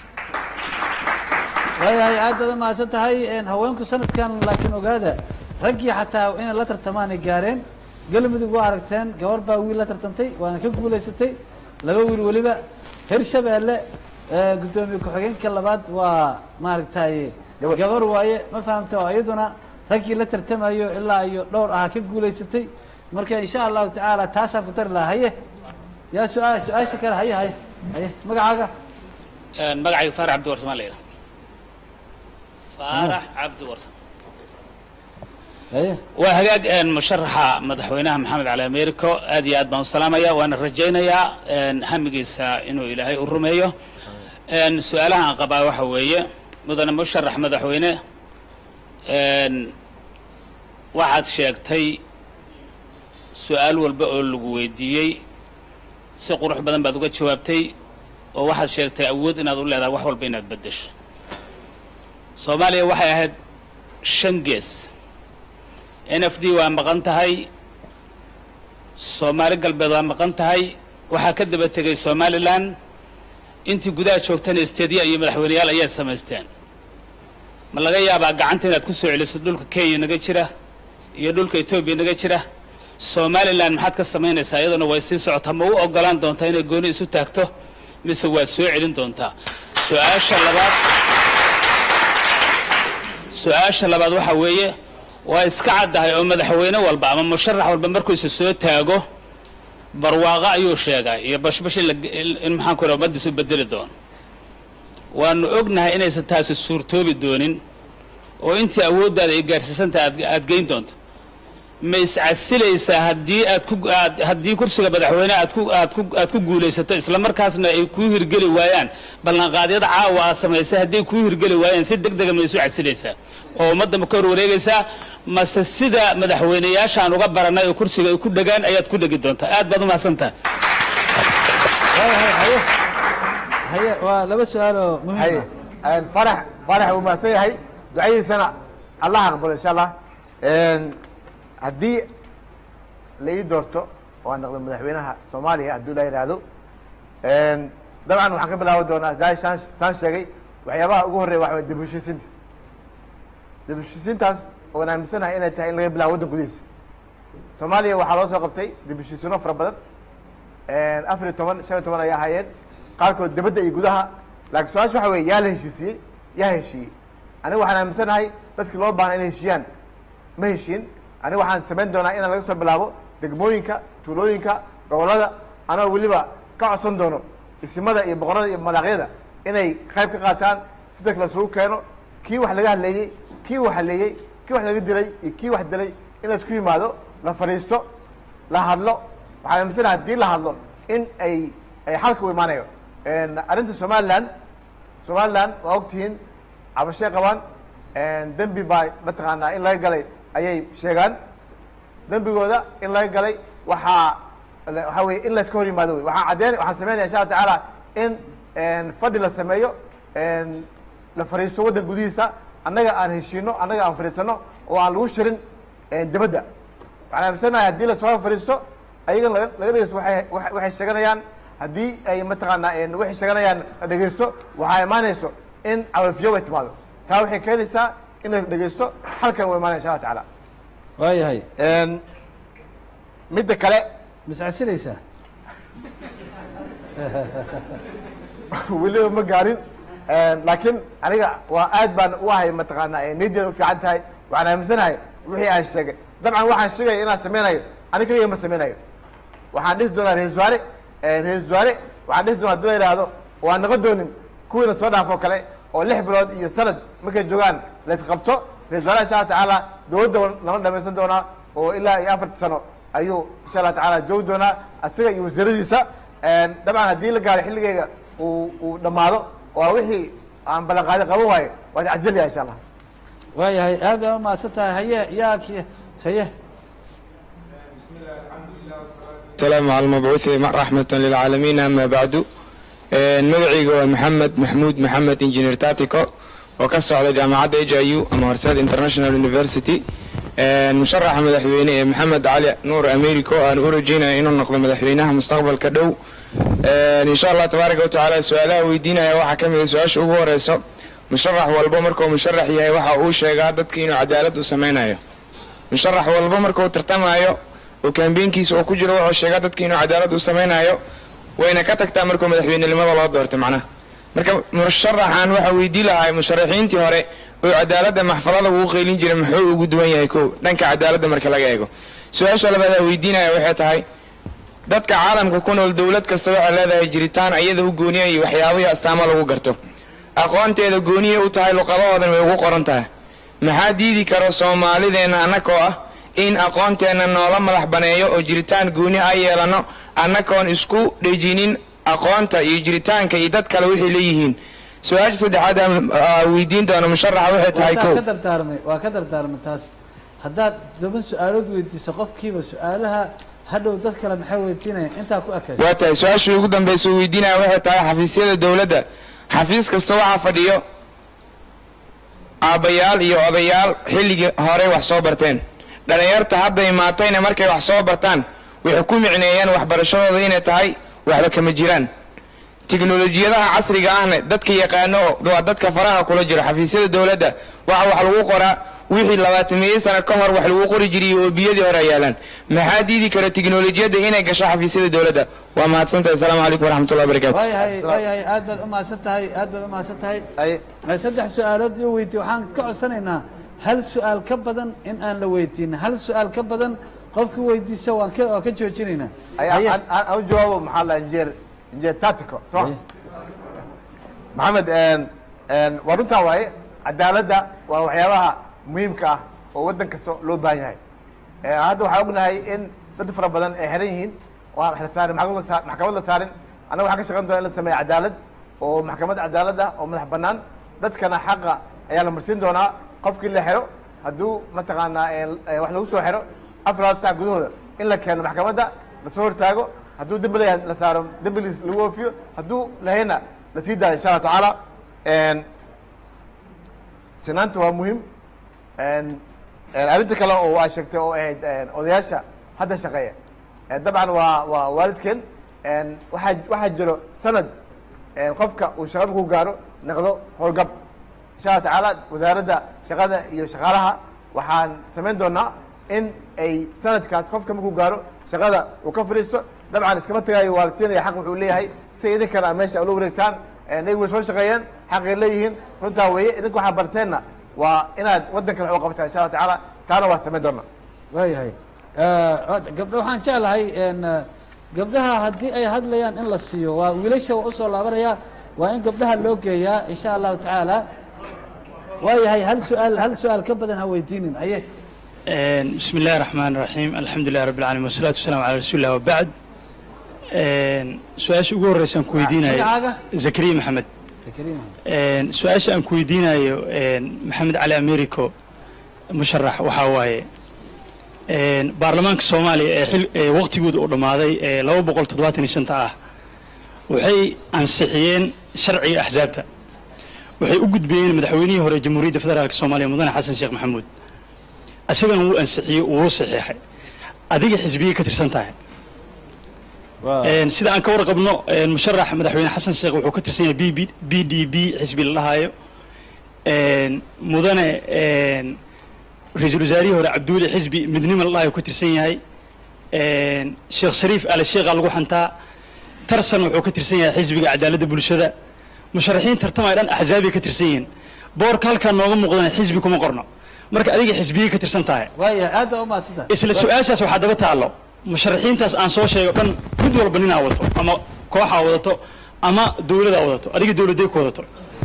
waayahay aad baad umahadsan tahay haweenku sanadkan laakiin ogaada raggii xataa inay la tartamaan ay gaareen galmudug waa aragteen gabar baa wiil la tartantay waana ka guulaysatay laba wiil weliba hirshabeelle guddoomiye ku-xigeenka labaad waa maaragtay gabar waaye ma fahamta oo iyaduna raggii la tartamayo ilaa iyo dhowr ahaa ka guulaysatay marka insha allahu tacaala taasaan ku tari lahaa haye yaa su-aal su-aasha kale haye haye haye magacaaga magacayga faarax cabdi warsamaan la yidhaha faarax cabdi warsan waa hagaag musharaxa madaxweynaha maxamed cali americo aad iyo aad baan u salaamaya waana rajaynayaa hamigiisa inuu ilaahay u rumeeyo su-aalaha aan qabaa waxa weeye mudane musharax madaxweyne waxaad sheegtay su-aal walba oo lagu weydiiyey si qurux badan baad uga jawaabtay oo waxaad sheegtay awood inaad u leedahay wax walba inaad beddesho soomaaliya waxay ahayd shan gees n f d waa maqan tahay soomaali galbeed waa maqan tahay waxaa ka daba tegay somalilan intii gudaha joogtana isteedya iyo madaxweyneyaal ayaad samaysteen ma laga yaabaa gacanta inaad ku soo celiso dhulka kenya naga jira iyo dhulka etoobiya naga jira somalilan maxaad ka samaynaysaa iyaduna way sii socotaa ma u ogolaan doontaa inay gooni isu taagto mise waad soo celin doontaa su-aasha labaad su-aasha labaad waxaa weeye waa iska caddahay oo madaxweyne walba ama musharax walba markuu isa soo taago barwaaqo ayuu sheegaa iyo bashbash in maxaan ku ummaddiisu bedeli doono waanu ognahay inaysan taasi suurtoobi doonin oo intii awooddaada ay gaarsiisantaha aad aad geyn doonto ma iscasilaysaa haddii aad ku aad haddii kursiga madaxweyne aad ku aad ku aad ku guulaysato isla markaasna ay kuu hirgeli waayaan ballanqaadyada caawa aad samaysay hadday kuu hirgeli waayaan si deg dega ma isu casilaysaa oo ummadda ma ka hor wareegaysaa mase sida madaxweyneyaashaan uga baranay oo kursiga ay ku dhegaan ayaad ku dhegi doontaa aad baad umahadsantaha haye waa laba su-aal oo muhiim haye een, farax farax uu mahadsan yahay ducadiisana allah aqbalo insha allah Een, haddii la ii doorto oo aan noqdo madaxweynaha soomaaliya hadduu la yidhaahdo Een, dabcan waxaan ka bilaabi doonaa daa saan saan sheegay waxyaabaha ugu horreeya waxa waye dib u heshiisiinta dib u heshiisiintaas oon aaminsanahay inay tahay in laga bilaabo waddan gudihiisa soomaaliya waxaa loo soo qabtay dib u heshiisiino fara badan afar iyo toban shan iyo toban ayaa ahaayeen qaarkood dibadda iyo gudaha laakiin su-aasha waxa weye yaa la heshiisiyey yaa heshiiyey aniga waxaan aaminsanahay dadkii loo baahna inay heshiiyaan ma heshiin aniga waxaan samayn doonaa inaan laga soo bilaabo degmooyinka tuulooyinka gobollada anoo weliba ka codsan doono isimada iyo boqorada iyo malaaqyada inay qayb ka qaataan si dadka lasugu keeno kii wax laga hadleeyey kii wax haleeyey kii wax laga dilay iyo kii wax dilay in laisku yimaado la fadhiisto la hadlo waxaan aaminsanahay haddii la hadlo in ay ay xalka u imaanayo arrinta somaliland somaliland waa ogtihiin cabashay qabaan dembi baa mataqaanaa in laga galay ayay sheegaan dembigooda in laga galay waxaa waxaa weye in layska hor yimaado wey waxaan caddeyn waxaan sameynaya insha alla tacaala in fadhi la sameeyo la fadhiisto waddan gudihiisa annaga aan heshiino annaga aan fadhiisano oo aan lagu shirin dibadda waxaan aaminsanahay haddii lasoo fadhiisto ayagan laga laga dhegeysto waxay wa- waxay sheeganayaan haddii ay mataqaanaa waxay sheeganayaan la dhegeysto waxaa imaanayso in cawafiyo way timaado taa waxay keenaysaa in la dhegeysto halkan way imaanaya insha alla tacaala waayahay midda kale miscasilaysaa weliba ma gaarin laakiin aniga waa aad baan u ahay mataqaanaa niyadeeda u fiican tahay waxaan aaminsanahay wixii aan sheegay dabcan waxaan sheegaya inaan sameynayo ani kaliya ma sameynayo waxaan dhisi doonaa ra-isul wasaare ra-isul wasaare waxaan dhisi doonaa hadii la yidhaahdo waan noqon doonin kuwiina soo dhaafoo kale oo lix bilood iyo sanad markay joogaan laysqabto ra-isul wasaare insha alla tacaala dowladda lama dhamaysan doonaa oo ilaa iyo afarta sano ayuu insha allah tacaala joogi doonaa asiga iyo wasiiradiisa dabcan haddii la gaaro xilligeyga uu uu dhammaado oo wixii aan ballanqaadi qaban waayo waad cazilaya insha allah waayahay aad baa umahadsan tahay haye yaa ki haye السلام على المبعوث رحمة للعالمين أما بعد مدعيga waa محمد محمود محمد انجينير تاتيكو oo ka socda jaamacadda AJU ama Horseed International University musharaxa madaxweyne ee Maxamed Cali Nuur Americo aan u rajeynayo inuu noqdo madaxweynaha mustaqbalka dhow insha Allah tabaaraka wa tacaala su'aalaha weydiinaya waxaa ka mid ah su-aasha ugu horeyso musharax walba markuu musharax yahay waxa uu sheegaa dadka inuu cadaalad u sameynayo musharax walba markuu tartamayo oo kaambeenkiisa uu ku jiro wuxuu sheegaa dadka inuu cadaalad u sameynayo wayna ka tagtaa markuu madaxweynenimada loo doortay macnaha marka musharaxan waxaa weydii lahaa musharaxiintii hore oo cadaaladda maxfalada ugu qeylin jiray muxuu ugu duwan yahay kow dhanka cadaaladda marka laga eego su-aasha labaad aa weydiinaya waxay tahay dadka caalamka ku nool dowlad kasta waxay leedahay jiritaan iyada u gooniya iyo waxyaabo iyo astaamo lagu garto aqoonteeda gooniya u tahay luqadahoodan way ugu qoran tahay maxaa diidi karo soomaalideenna annakoo ah in aqoonteenna noola madax baneeyo oo jiritaan gooni a yeelano annakoon isku dhejinin aqoonta iyo jiritaanka iyo dad kale waxay leeyihiin su-aasha saddexaad aan aa weydiin doono musharaxa waxay tahay waa kow ka dardaarmay waa ka dardaarmay taas haddaad toban su-aalood weydiiso qofkiiba su-aalaha hadhow dad kale maxay weydiinayaan intaa ku ekaysa waa tahay su-aashii ugu dambaysa uu weydiinaya waxay tahay xafiisyada dowladda xafiis kasta waxaa fadhiyo aabbayaal iyo odayaal xilligii horey wax soo barteen dhallinyarta hadda imaatayna markay wax soo bartaan waxay ku micneeyeen waxbarashadooda inay tahay waxba kama jiraan tiknolojiyadaha casriga ahna dadka yaqaano waa dadka faraha kula jiro xafiisyada dowladda waxa wax lagu qoraa wixii labaatameeye sano ka hor wax lagu qori jiray oo biyadii hore yaalaan maxaa diidi kara tiknolojiyadda inay gasho xafiisyada dowladda waa mahadsantahay asalaamu calaykum waraxmatullahi wabarakaatu waayahay waayahay aad baad umahadsan tahay aad baad umahadsan tahay saddex su-aalood iyo weydiye waxaan ka codsanaynaa hal su-aal ka badan in aan la weydiin hal su-aal ka badan qofkii weydiisa waan ka waan ka joojinaynaa aan u jawaabo maxaa la injeer injeer tactico soo maxamed waa runtaa waaye cadaaladda waa waxyaabaha muhiimka ah oo waddan kasta loo baahan yahay hadda waxaan ognahay in dad fara badan ay xiran yihiin oo aan la saarin maxkamad la saa- maxkamad la saarin annaga waxaan ka shaqeyn doona in la sameeyo cadaalad oo maxkamad cadaalad ah oo madax bannaan dadkana xaqa ayaa la marsiin doonaa qofkii la xiro hadduu mataqaanaa eh, wax lagu soo xiro afar sac gudahooda in la keeno maxkamadda lasoo hortaago hadduu dembi leeyahay la saaro dembigiis lagu oofiyo hadduu lahayna la sii daayo insha allah tacaala sinaanta waa muhiim arrinta kale oo waa sheegtay oo ahayd odayaasha hadda shaqeeya Eh, dabcan waa waa waalidkeen waxaa waxaa jiro sanad qofka uu shaqada ku gaaro noqdo howlgab insha allah tacaala wasaaradda shaqada iyo shaqaalaha waxaan samayn doonaa in ay sanadkaas qofka markuu gaaro shaqada uu ka fadhiisto dabcan iskama tagayo waa la siinaya xaq wuxuu leeyahay si idinkana meesha ula wareegtaan iyagu way soo shaqeeyeen xaqay leeyihiin runtaa weeye idinka waxaa barteenna waa inaad waddankan wax u qabataan insha allah tacaala taana waa samayn doonaa waayahay gabdho waxaan jeclahay n gabdhaha haddii ay hadlayaan in la siiyo waa wiilasha waa usoo laabanaya waa in gabdhaha loo geeyaa insha allahu tacaala waayahay hal su-aal hal su-aal ka badan ha weydiinin aye بسم الله الرحمن الرحيم الحمد لله رب العالمين والصلاة والسلام على رسول الله وبعد su-aasha ugu horeysa aan ku weydiinayo magacaaga? zakariya maxamed Zakariya. su-aasha aan ku weydiinayo maxamed cali americo musharax waxaa waaye baarlamaanka soomaaliya ee xil ee waqtigooda uu dhammaaday ee laba boqol toddobaatan iyo shanta ah waxay ansixiyeen sharciga axsaabta waxay u gudbiyeen madaxweynihii hore jamhuuriyadda federaalka soomaaliya mudane xasan sheekh maxamuud isagana wuu ansixiyey wuu saxiixay adiga xisbiyey ka tirsan tahay sida aan ka warqabno musharax madaxweyne xasan sheekh wuxuu ka tirsan yahay b b b d b xisbi la dhahayo mudane ra-iisul wasaarihii hore cabduuli xisbi midnimo la dhahayo ka tirsan yahay sheekh shariif ale sheekha lagu xantaa tarsan wuxuu ka tirsan yahay xisbiga cadaaladda bulshada musharaxiin tartamay dhan axzaabay ka tirsan yihiin boorka halkaa nooga muuqdana xisbi kuma qorno marka adiga xisbiyey ka tirsan tahay waayahay aad baa umahadsantahay isla su-aashaas waxaa daba taallo musharaxiintaas aan soo sheego dhan mid walba ninaa wato ama kooxaa wadato ama dowladaa wadato adiga dowladday ku wadato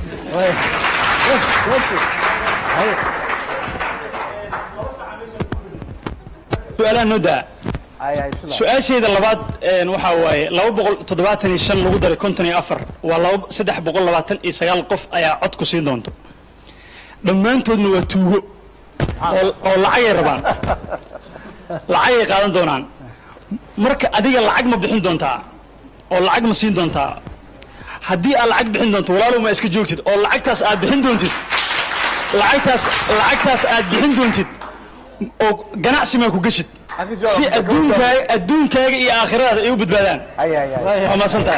su-aalaha noo daa su-aasheeda labaad een, waxaa waaye laba boqol toddobaatan iyo shan lagu daray konton iyo afar waa laba saddex boqol labaatan iyo sagaal qof ayaa cod ku siin doonto dhammaantoodna waa tuugo oo oo lacagay rabaan lacagay qaadan doonaan marka adiga lacag ma bixin doontaa oo lacag ma siin doontaa haddii aad lacag bixin doonto walaalow ma iska joogtid oo lacagtaas aad bixin doontid lacagtaas lacagtaas aad bixin doontid oo ganacsi maa ku geshid si adduunkaaga adduunkaaga iyo aakhiradaada ay u badbaadaan waa maasantahay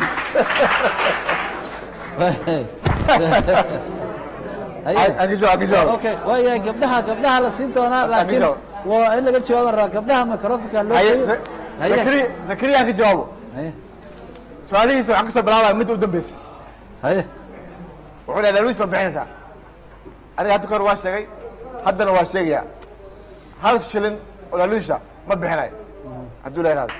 okay waayahay gabdhaha gabdhaha la siin doonaa laakiin jawaab. waa in laga jawaaban rabaa gabdhaha microfonka loo Haye, geeyo Za- Zakari- zakariya aan ka jawaabo su-aalihiisa waxaan kasoo bilaabaya midda u dambeysay haye wuxuu dhahay laaluus ma bixinaysaa aniga hadda kahor waa sheegay haddana waa sheegaya hal shilin oo laaluusha ma bixinayo hadduu la yidhahdo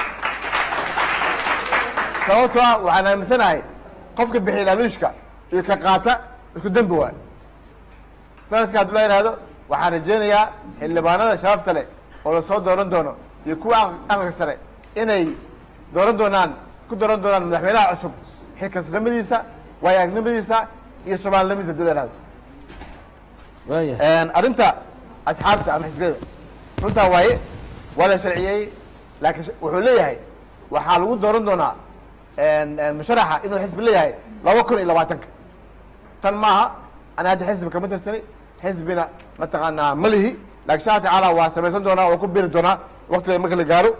sababtoo ah waxaan aaminsanahay qofka bixiya laaluushka iyo ka qaata isku dembi waay sanadka hadduu la yidhahdo waxaan rajaynayaa xildhibaanada sharafta leh oo lasoo dooran doono iyo kuwa aqalka sare inay dooran doonaan ku dooran doonaan madaxweynaha cusub xilkasnimadiisa waayagnimadiisa iyo soomaalinimadiisa hadduu la yidhahdo arrinta asxaabta ama xisbiyada runtaa waaye waa la sharciyey laakiin sh- wuxuu leeyahay waxaa lagu dooran doonaa musharaxa inuu xisbi leeyahay laba kun iyo labaatanka tan maaha ana hadda xisbi kama tirsani xisbina mataqaanaa ma lihi laakiin insha allah tacaala waa samaysan doonaa waa ku biiri doonaa waqtiga marka la gaaro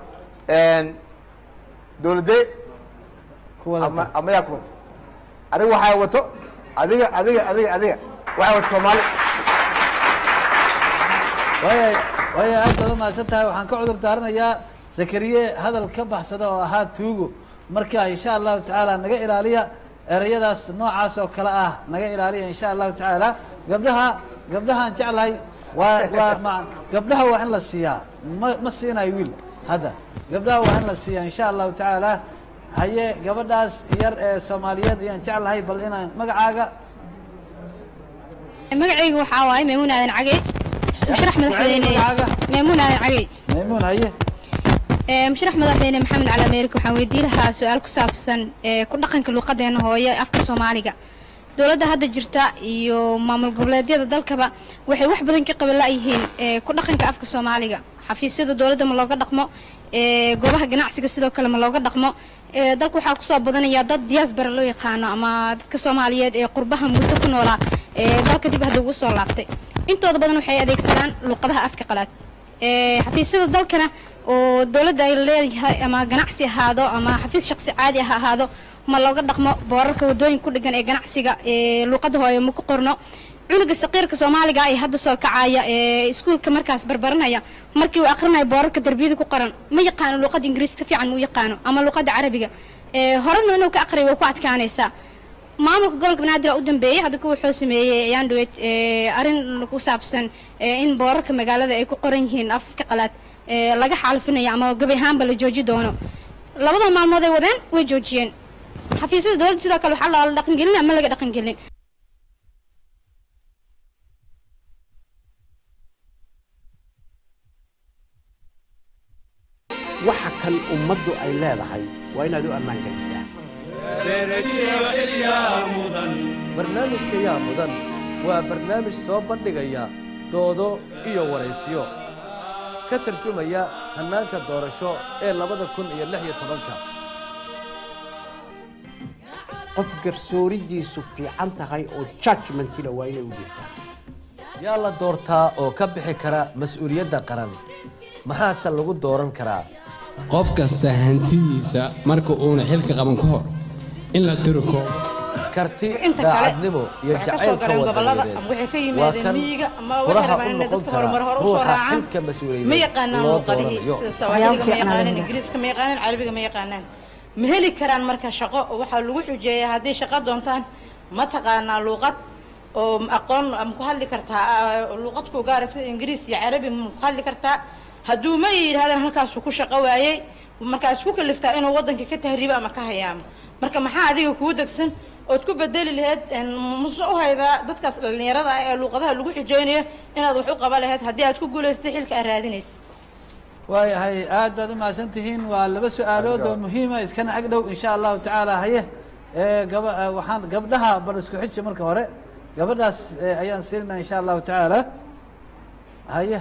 dowladee ama ama yaa ku wato adiga waxaa wato adiga adiga adiga adiga waxaa wato soomaali waaya waaya aad baad umahadsan tahay waxaan ka cudur daaranayaa zakariye hadal ka baxsada oo ahaa tuugo marka insha allahu tacaala naga ilaaliya ereyadaas noocaas oo kale ah naga ilaaliya insha allahu tacaala gabdhaha gabdhahaan jeclahay waa waa ma gabdhaha waa in la siiyaa ma ma siinayo wiil hadda gabdhaha waa in la siiyaa insha allahu tacaala haye gabadhaas yar ee soomaaliyeed ayaan jeclahay bal inaan magacaaga magacaygu waxaa waaye maymuun aadan cagey musharax madaxweyne maymuun aadan cagey maymuun haye Ee, musharax madaxweyne maxamed cali ameerika waxaan weydiin lahaa su-aal ku saabsan ee, ku dhaqanka luuqadeena hooye afka soomaaliga dowladda hadda jirta iyo maamul goboleedyada dalkaba waxay wax badan ka qaban la'yihiin ee, ku dhaqanka afka soomaaliga xafiisyada dowladda ma looga dhaqmo ee, goobaha ganacsiga sidoo kale ma looga dhaqmo ee, dalka waxaa kusoo badanaya dad diaspora loo yaqaano ama dadka soomaaliyeed ee qurbaha muddo ku noolaa ee dalka dib hadda ugu soo laabtay intooda badan waxay adeegsadaan luuqadaha afka qalaad ee, xafiisyada dalkana oo dowladda ay leedahay ama ganacsi ahaado ama xafiis shaqsi caadi ah ha ahaado ma looga dhaqmo boorarka wadooyinka ku dhegan ee ganacsiga ee luuqada hooye ma ku qorno cunuga saqiirka soomaaliga ee hadda soo kacaya ee iskuulka markaas barbaranaya markii uu aqrinayo boorarka darbiyada ku qoran ma yaqaano luuqada ingiriis ka fiican ma u yaqaano ama luuqada carabiga ee horena inuu ka aqriyo way ku adkaanaysaa maamulka gobolka banaadir u dambeeyey hadda kuwa wuxuu sameeyey yandhowet arrin ku saabsan ee, in boorarka magaalada ay ku qoran yihiin afka qalaad ee, laga xaalifinayo ama gebi ahaanba la jooji doono labada maalmood ay wadeen way joojiyeen xafiisyada dowladda sidoo kale waxaa la dhaqangelin ama laga dhaqangelin waxa kan ummaddu ay leedahay waa inaad u ammaan gelisaa barnaamijka yaa mudan waa barnaamij soo bandhigaya doodo iyo waraysiyo ka tarjumaya hannaanka doorasho ee labada kun iyo lix iyo tobanka qof garsooridiisu fiican tahay oo judgmentina waa inay u jirtaa yaa la doortaa oo ka bixi kara mas-uuliyadda qaran maxaase lagu dooran karaa qof kasta hantidiisa marka uuna xilka qaban ka hor in la turko karti Inta kale daacadnimo iyo waxay ka soo jacaylka galeen gobollada, wadaneed ama waxay ka waa yimaadeen kan miyiga, ama waxay furaha rabaan u inay noqon dadka kara horumar hore u soo ruuxa raacaan. xilka ma mas-uuliyadeed yaqaanaan loo luuqadihii dooranayo sida sawaaxiliga ma yaqaanaan ingiriiska ma yaqaanaan carabiga ma yaqaanaan ma heli karaan marka shaqo oo waxaa lagu xujeeyaa hadday shaqo doontaan ma taqaanaa luuqad oo aqoon ma ku hadli kartaa ah, luuqad ku gaara sida ingiriis iyo carabi ma ku hadli kartaa hadduu ma yidhahdaan halkaasuu ku shaqo waayey markaa isku kaliftaa inuu waddanka ka tahriibo ama ka hayaamo marka maxaa adiga kuu degsan ood ku bedeli lahayd een, muse u haydaa dadkaas dhallinyarada ah ee luuqadaha lagu xujeynayo inaad wax u qaba lahayd haddii aad ku guulaysatay xilka aad raadinaysa waayahay aad baad u mahadsan tihiin waa laba su-aalood oo muhiima iskana ag dhow insha allahu tacaala haye ee gaba eh, waxaan gabdhaha bal isku xiji marka hore gabadhaas eh, ayaan siinaa insha allahu tacaala haye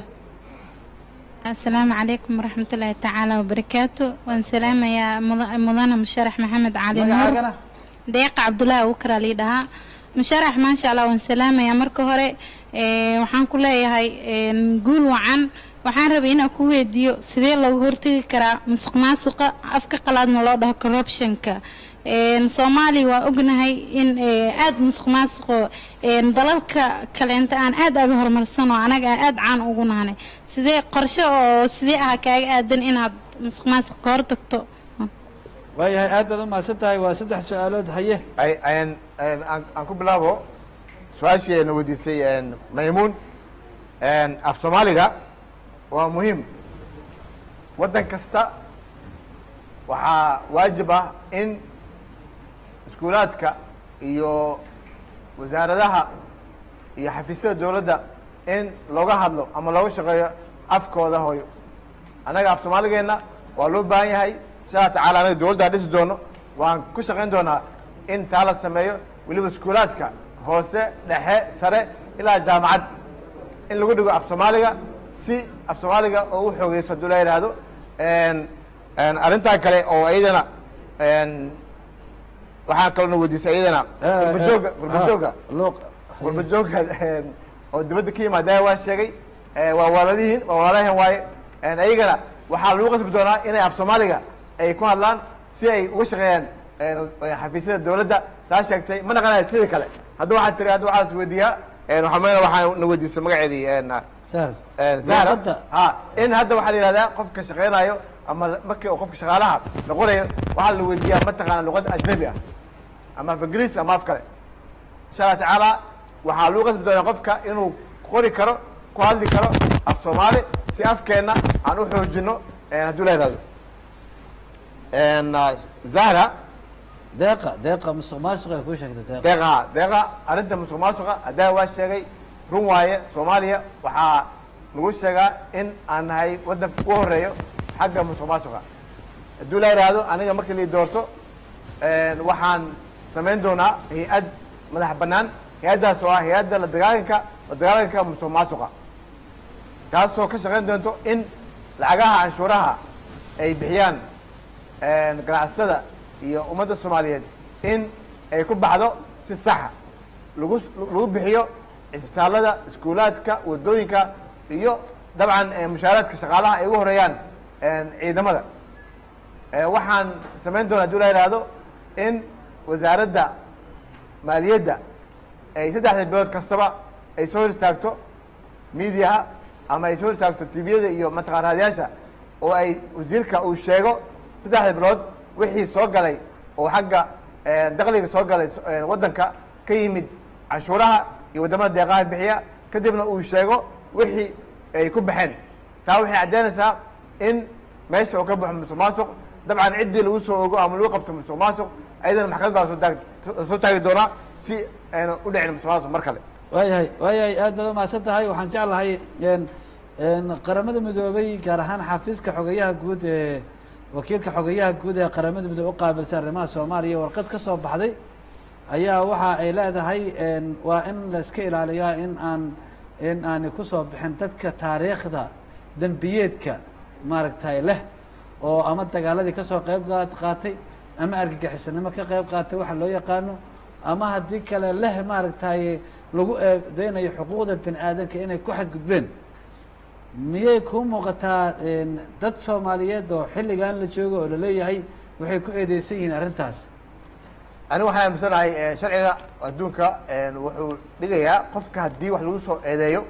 asalaamu calaykum waraxmatullaahi tacaala wabarakaatu waan salaamayaa muda- mudane musharax maxamed cali nuur magacaagana deeqa cabdulaahi ukra lii dhahaa musharax maasha allah waan salaamayaa marka hore ee, waxaan ku leeyahay een, guul wacan waxaan rabay inaan ku weydiiyo sidee loogu hortegi karaa musuq maasuqa afka qalaadna loo dhaho corruptionka een, soomaaliya waa ognahay in ee, aad musuq maasuqo een, dalalka kaleenta aan aad aga horumarsanoo anaga aan aad caan ugu nahnay sidee qorshe oo sidee ah kaaga aadan inaad musuq maasuq ka hortagto waayahay aad baad u mahadsan tahay waa saddex su-aalood haye ay ayaan ayaan- aan aan ku bilaabo su-aashii ayna weydiisay een, maymuun een, af soomaaliga waa muhiim waddan kasta waxaa waajib ah in iskuulaadka iyo wasaaradaha iyo xafiisyada dowladda in looga hadlo ama looga shaqeeyo afkooda hooyo annaga af soomaaligeenna waa loo baahan yahay insha allah tacaala anaga dowladda dhisi doono waan ku shaqayn doonaa in taa la sameeyo weliba iskuulaadka hoose dhexe sare ilaa jaamacad in lagu dhigo af soomaaliga si af soomaaliga oo u xoogeyso hadduu la yidhaahdo een, een, arrintaa kale oo iyadana een, waxaa kaloo na weydiisay iyadana gurbajooga gurbajooga gurbajooga een, oo dibadda ka yimaada waa sheegay ee, waa walaalihiin waa walaalahan waaye een, iyagana waxaa lagu qasbi doonaa inay af soomaaliga ay ku hadlaan si ay uga shaqeeyaan een, een, xafiisyada dowladda saa sheegtay ma naqanayo sidii kale hadda waxaa tiri hadda waxaa is weydiiyaa een, waxaa meel waxaa na weydiisay magaceedii een, een, Zahra ha in hadda waxaa la yihahdaa qofka shaqeynayo ama markii uu qofka shaqaalaha la qorayo waxaa la weydiiyaa mataqaana luqad ajnabi ah ama af ingiriis ama af kale insha allah tacaala waxaa lagu qasbi doonaa qofka inuu qori karo ku hadli karo af soomaali si afkeenna aan u xoojino een, hadduu la yihahdo Een, ah, zahra deeqa deeqa musuq maasuq ay kuu sheegtay deeqa deeqa deeqa arrinta musuq maasuqa haddaa waa sheegay run waaye soomaaliya waxaa lagu sheegaa in aan nahay waddanka ugu horeeyo xagga musuq maasuqa hadduu la yidhaahdo aniga markii lii doorto een, waxaan samayn doonaa hay-ad madax bannaan hay-addaas oo ah hay-adda la dagaalanka la dagaalanka musuq maasuqa taasoo ka shaqayn doonto in lacagaha canshuuraha ay bixiyaan een, ganacsatada iyo ummadda soomaaliyeed in ay ku baxdo si saxa lagu lagu bixiyo cisbitaalada iskuulaadka wadooyinka iyo dabcan eh, mushaaraadka shaqaalaha ay ugu horeeyaan een, ciidamada Eh, waxaan samayn doonaa hadduu la yidhaahdo in wasaaradda maaliyadda ay saddexda bilood kastaba ay soo hor istaagto miidiyaha ama ay soo hor istaagto tviyada iyo mataqaan raadiyaasha oo ay wasiirka uu sheego saddexda bilood wixii soo galay oo xagga eh, dakhliga soo galay eh, waddanka ka yimid canshuuraha iyo waddamada deeqaha bixiya kadibna uu sheego wixii ay ku baxeen taa waxay caddeynaysaa in meesha uu ka baxo musuq maasuq dabcan ciddii lagu soo ogo ama lagu qabto musuq maasuq ayadana maxkamad baa soo taag- soo taagi doonaa si ayna u dhicin musuq maasuq mar kale waayahay waayahay aad baad umahadsan tahay waxaan jeclahay een een qaramada midoobay gaar ahaan xafiiska xogeyaha guud ee wakiilka xogeyaha guud ee qaramada midoobe u qaabilsan arrimaha soomaaliya warqad ka soo baxday ayaa waxa ay leedahay een waa in la iska ilaaliyaa in aan in aanay kusoo bixin dadka taariikhda dembiyeedka maaragtay leh oo ama dagaaladii kasoo qayb gaa- qaatay ama argagixisanimo ka qayb qaatay waxa loo yaqaano ama haddii kale leh maaragtay lagu eedeynayo xuquuqda bini aadanka inay ku xadgudbeen miyay kuu muuqataa een, dad soomaaliyeed oo xilligan la joogo oo laleeyahay waxay ku eedeysan yihiin arrintaas anigu waxaan aaminsanahay eh, sharciga adduunka een, wuxuu dhigayaa qofka haddii wax lagu soo eedeeyo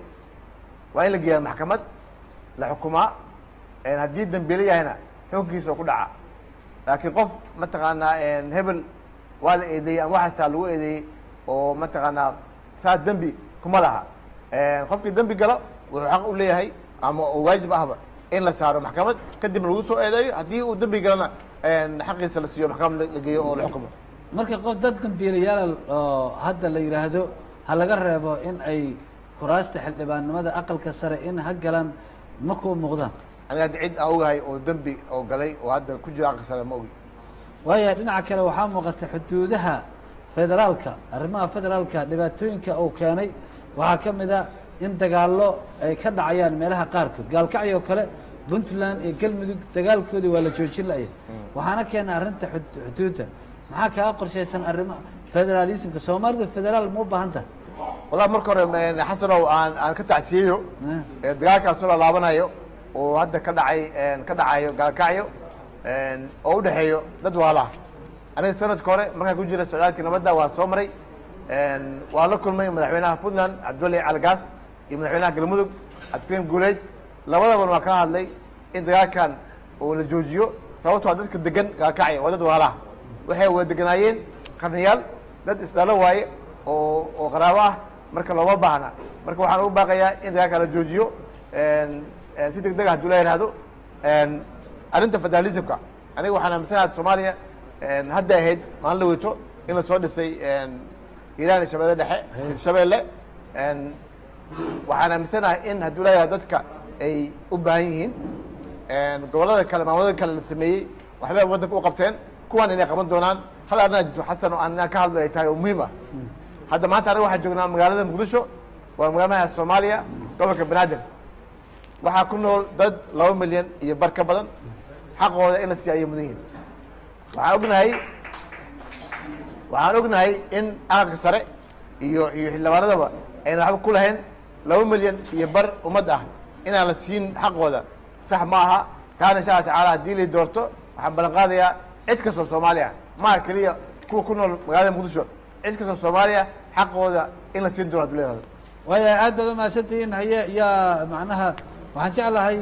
waa in la geeyaa maxkamad la xukumaa een, haddii dambiile yahayna xukunkiisa ku dhaca laakiin qof mataqaanaa een, hebel waa la eedeeyey ama waxaasaa lagu eedeeyey oo mataqaanaa saa dembi kuma laha een, qofkii dembi galo wuxuu xaq u leeyahay ama oo waajib ahba in la saaro maxkamad kadibna lagu soo eedeeyo haddii uu dembi galana een, xaqiisa la siiyo maxkamad la- la geeyo oo la xukumo marka qof dad dambiilayaal oo hadda la yidhaahdo ha laga reebo in ay kuraasta xildhibaannimada aqalka sare in ha galaan ma kuu muuqdaan aniga hadda cid aan ogahay oo dembi oo galay oo hadda ku jira aqal sare ma ogi waayo dhinaca kale waxaa muuqata xuduudaha federaalka arrimaha federaalka dhibaatooyinka uu keenay waxaa ka mid a in dagaallo ay ka dhacayaan meelaha qaarkood gaalkacyo oo kale puntland iyo galmudug dagaalkoodii waa la joojin la'ya waxaana keenay arrinta xud- xuduudda maxaa kaaga qorshaysan arrima federaalismka soomaalida federaal ma u baahan tahay wallahi marka hore een, xasanow aan aan ka tacsiyeyo ee dagaalkaan soo laalaabanayo oo hadda ka dhacay een, ka dhacayo gaalkacyo een, oo u dhexeeyo dad waalaha aniga sanadka hore markaan ku jira socdaalkii nabadda waa soo maray een, waa la kulmay madaxweynaha puntland cabdiwali caligaas iyo madaxweynaha galmudug cabdikariim guuleed labadabana waa kala hadlay in dagaalkan oo la joojiyo sababtoo ah dadka degan gaalkacyo waa dad waalaha waxay wada deganaayeen qarniyaal dad isdhalo waaye oo oo qaraabo ah marka looma baahna marka waxaan ugu baaqayaa in dagaalka la joojiyo een, een, si deg deg ah hadduu la yidhaahdo een, arrinta federalismka aniga waxaan aaminsanahay soomaaliya een, hadda ahayd maalin la weyto in la soo dhisay een, hiiraan iyo shabeelle dhexe shabeelle een, waxaan aaminsanahay in hadduu la yidhahdo dadka ay u baahan yihiin een, gobollada kale maamulada kale la sameeyey waxbay waddanka u qabteen kuwan inay qaban doonaan hal arrinaa jirto xasan oo aan inaan ka hadlo ay tahay oo muhiim ah hadda maanta aniga waxaan joognaa magaalada muqdisho waa magaalada soomaaliya gobolka banaadir waxaa ku nool dad laba milyan iyo bar ka badan xaqooda in la siiya ayay mudan yihiin waxaan ognahay waxaan ognahay in aqalka sare iyo iyo xildhibaanadaba ayna waxba ku lahayn laba milyan iyo bar ummad ah inaan la siin xaqooda sax ma aha taana insha alla tacaala haddii la doorto waxaan ballan qaadayaa cid kastoo soomaali ah maaha keliya kuwa ku nool magaalada muqdisho cid kastoo soomaaliya xaqooda in la siin doono hadduu leeyahay waayo aad baad umahadsantihiin haye yaa macnaha waxaan jeclahay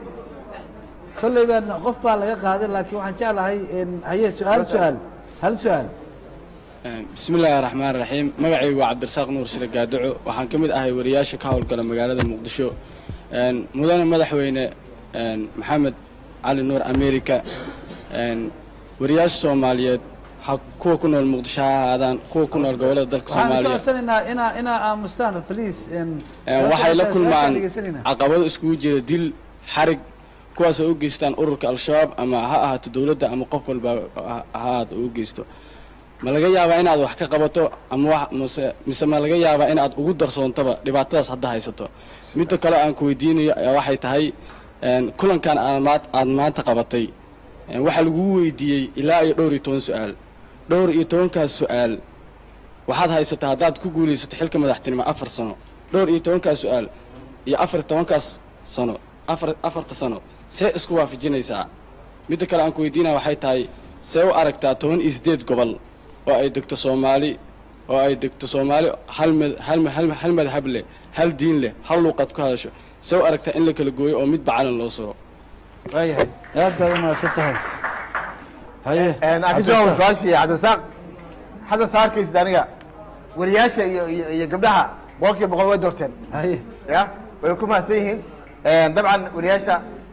kolley baan qof baa laga qaaday laakiin waxaan jeclahay in haye su-aal su-aal hal su-aal bismi illaahi raxmaan raxiim magacaygu waa cabdirasaaq nuur shire gaaduco waxaan ka mid ahay wariyaasha ka howlgala magaalada muqdisho Een, mudane madaxweyne een, maxamed cali nuur america een, wariyaasha soomaaliyeed ha kuwa ku nool muqdisho ha ahaadaan kuwa ku nool gobollada dalka waxaan ka soomaaliya codsanaynaa inaa inaa aamustaan please Ee, waxay la kulmaan caqabado iskugu jira dil xarig kuwaas oo u geystaan ururka al-shabaab ama ha ahaato dowladda ama qof walba ha ha ahaado u geysto ma laga yaabaa inaad wax ka qabato ama wax mase mise ma laga yaabaa inaad ugu darsoontaba dhibaatadaas hadda haysato midda kale aan ku weydiinayo ayaa waxay tahay een, kulankan aad maad- aad maanta qabatay een, waxaa lagugu weydiiyey ilaa iyo dhowr iyo toban su-aal dhowr iyo tobankaas su-aal waxaad haysataa haddaad ku guulaysato xilka madaxtinimo afar sano dhowr iyo tobankaas su-aal iyo afar iyo tobankaas sano afar afarta sano see isku waafajinaysaa midda kale aan ku weydiinaya waxay tahay see u aragtaa toban iyo siddeed gobol oo ay degto soomaali oo ay degto soomaali hal mad hal ma- hal ma- hal madhab leh hal diin leh hal luuqad ku hadasho see u aragtaa in la kala gooyo oo midba calan loo suro waayahay aad baad u mahadsan tahay haye aan ka jawaabo su-aashii cabdirasaaq xasan saarkaysid aniga wariyaasha iyo iyo iyo gabdhaha boqolkiiba boqol way doorteen haye ya way ku mahadsan yihiin dabcan wariyaasha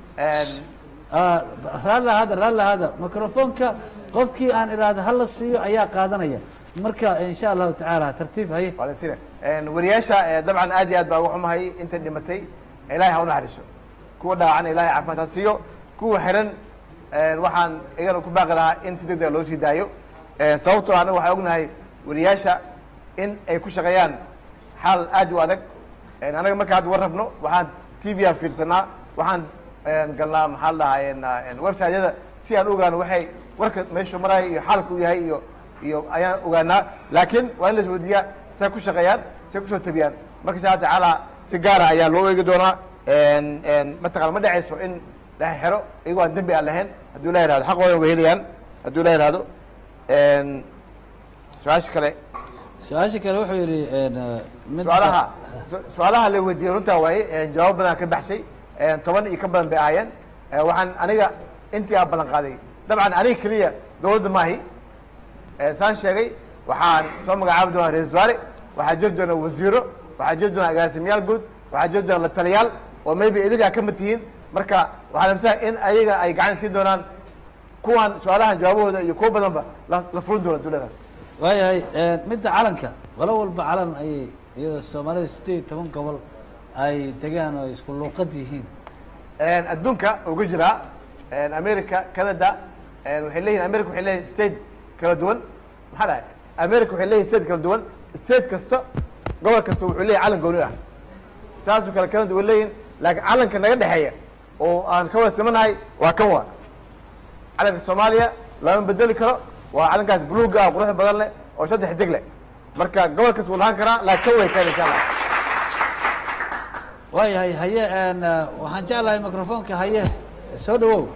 raalli hada raalli hada microfonka qofkii aan idhaahdo hala siiyo ayaa qaadanaya marka insha allahu tacaala tartiib haye Waalainsina. Een, wariyaasha eh, dabcan aad iyo aad baa uga xumahay inta dhimatay ilaahay ha u naxariiso kuwa dhaawacana ilaahay caafimaad ha siiyo kuwa xiran een, waxaan igana ku baaqi lahaa in si degdega loo sii daayo Een, sababtoo anaga waxaan ognahay wariyaasha in ay ku shaqeeyaan xaal aad u adag Een, anaga marka hadda war rabno waxaan t v aan fiirsanaa waxaan een, galnaa maxaa la dhahaa een, een, website-yada si aan u ogaano waxay warka meeshu maraayo iyo xaalka uu yahay iyo iyo ayaan ogaanaa laakiin waa in la isweydiiyaa say ku shaqeeyaan say kusoo tabiyaan marka insha alla tacaala si gaara ayaa loo eegi doonaa Een, een, mataqana ma dhacayso in la xero iyagoo aan dembi aan lahayn hadduu la yihahdo xaqooda way helayaan hadduu la yihahdo Een, su-aasha kale su-aasha kale wuxuu yidhi mid su-aalaha su- su-aalaha la weydiiyey runtaa waaye Een, jawaab badan ka baxshay Een, toban iyo ka badan bay ahaayeen Een, waxaan aniga intii aan ballan qaaday dabcan aniga keliya dowladda maahi Een, saan sheegay waxaan soo magacaabi doonaa ra-isul wasaare waxaa jiri doona wasiiro waxaa jiri doona agaasimayaal guud waxaa jiri doona la taliyaal oo maybe idigaa ka mid tihiin marka waxaan amisahay in ayaga ay gacan siin doonaan kuwan su-aalahan jawaabahooda iyo kuwa badanba la la fulin doona dowladda waayahay midda calanka qolo walba calan ayay iyadoo soomaalida sideed iyo toban gobol ay degaan oo isku luuqad yihiin Een, adduunka uga jiraa een, america canada een, waxay leeyihin america waxay leeyihin state kala duwan maxaa dhahay america waxay leeyihin state kala duwan state kasta gobol kasta wuxuu leeyahay calan gooni ah saasoo kale canada way leeyihin laakiin calanka naga dhexeeya oo aan ka wada simanahay waa kan waa calanka soomaaliya lama bedeli karo waa calankaas buluuga ah quruxda badan leh oo saddex deg leh marka gobol kasta wuu lahaan karaa laakiin kan way keen insha allah waayahay haye een, eh, waxaan jeclahay microfonka haye soo dhawow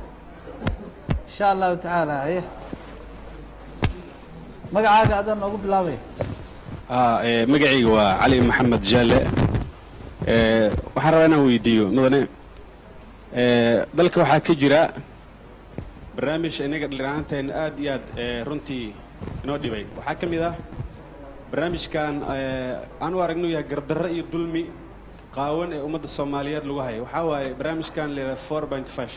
insha allahu tacaala haye magacaaga adan noogu bilaabay Ah, eh, magacayga waa cali maxamed jaale Eh, waxaan rabaa inaan weydiiyo mudane eh, dalka waxaa ka jira barnaamij inaga dhalinyaraanteena aad iyo aad eh, runtii inoo dhibay waxaa ka mid ah barnaamijkan eh, aan u aragno yahay gardarro iyo dulmi qaawan ee ummadda soomaaliyeed lagu hayo waxaa waaye barnaamijkan la yidhaha four point five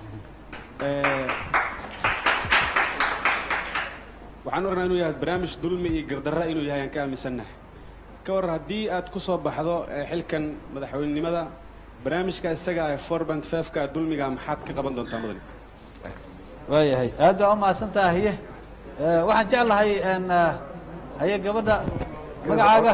waxaan u aragnaa inuu yahay barnaamij dulmi iyo gardarra inuu yahay aan ka aaminsannahay ka waran haddii aad ku soo baxdo eh, xilkan madaxweynenimada barnaamijka isaga ah four point five-ka dulmiga maxaad ka qaban doontaa mudane waayahay aad baa u mahadsan tahay haye Eh, waxaan jeclahay een, eh, haye gabadha magacaaga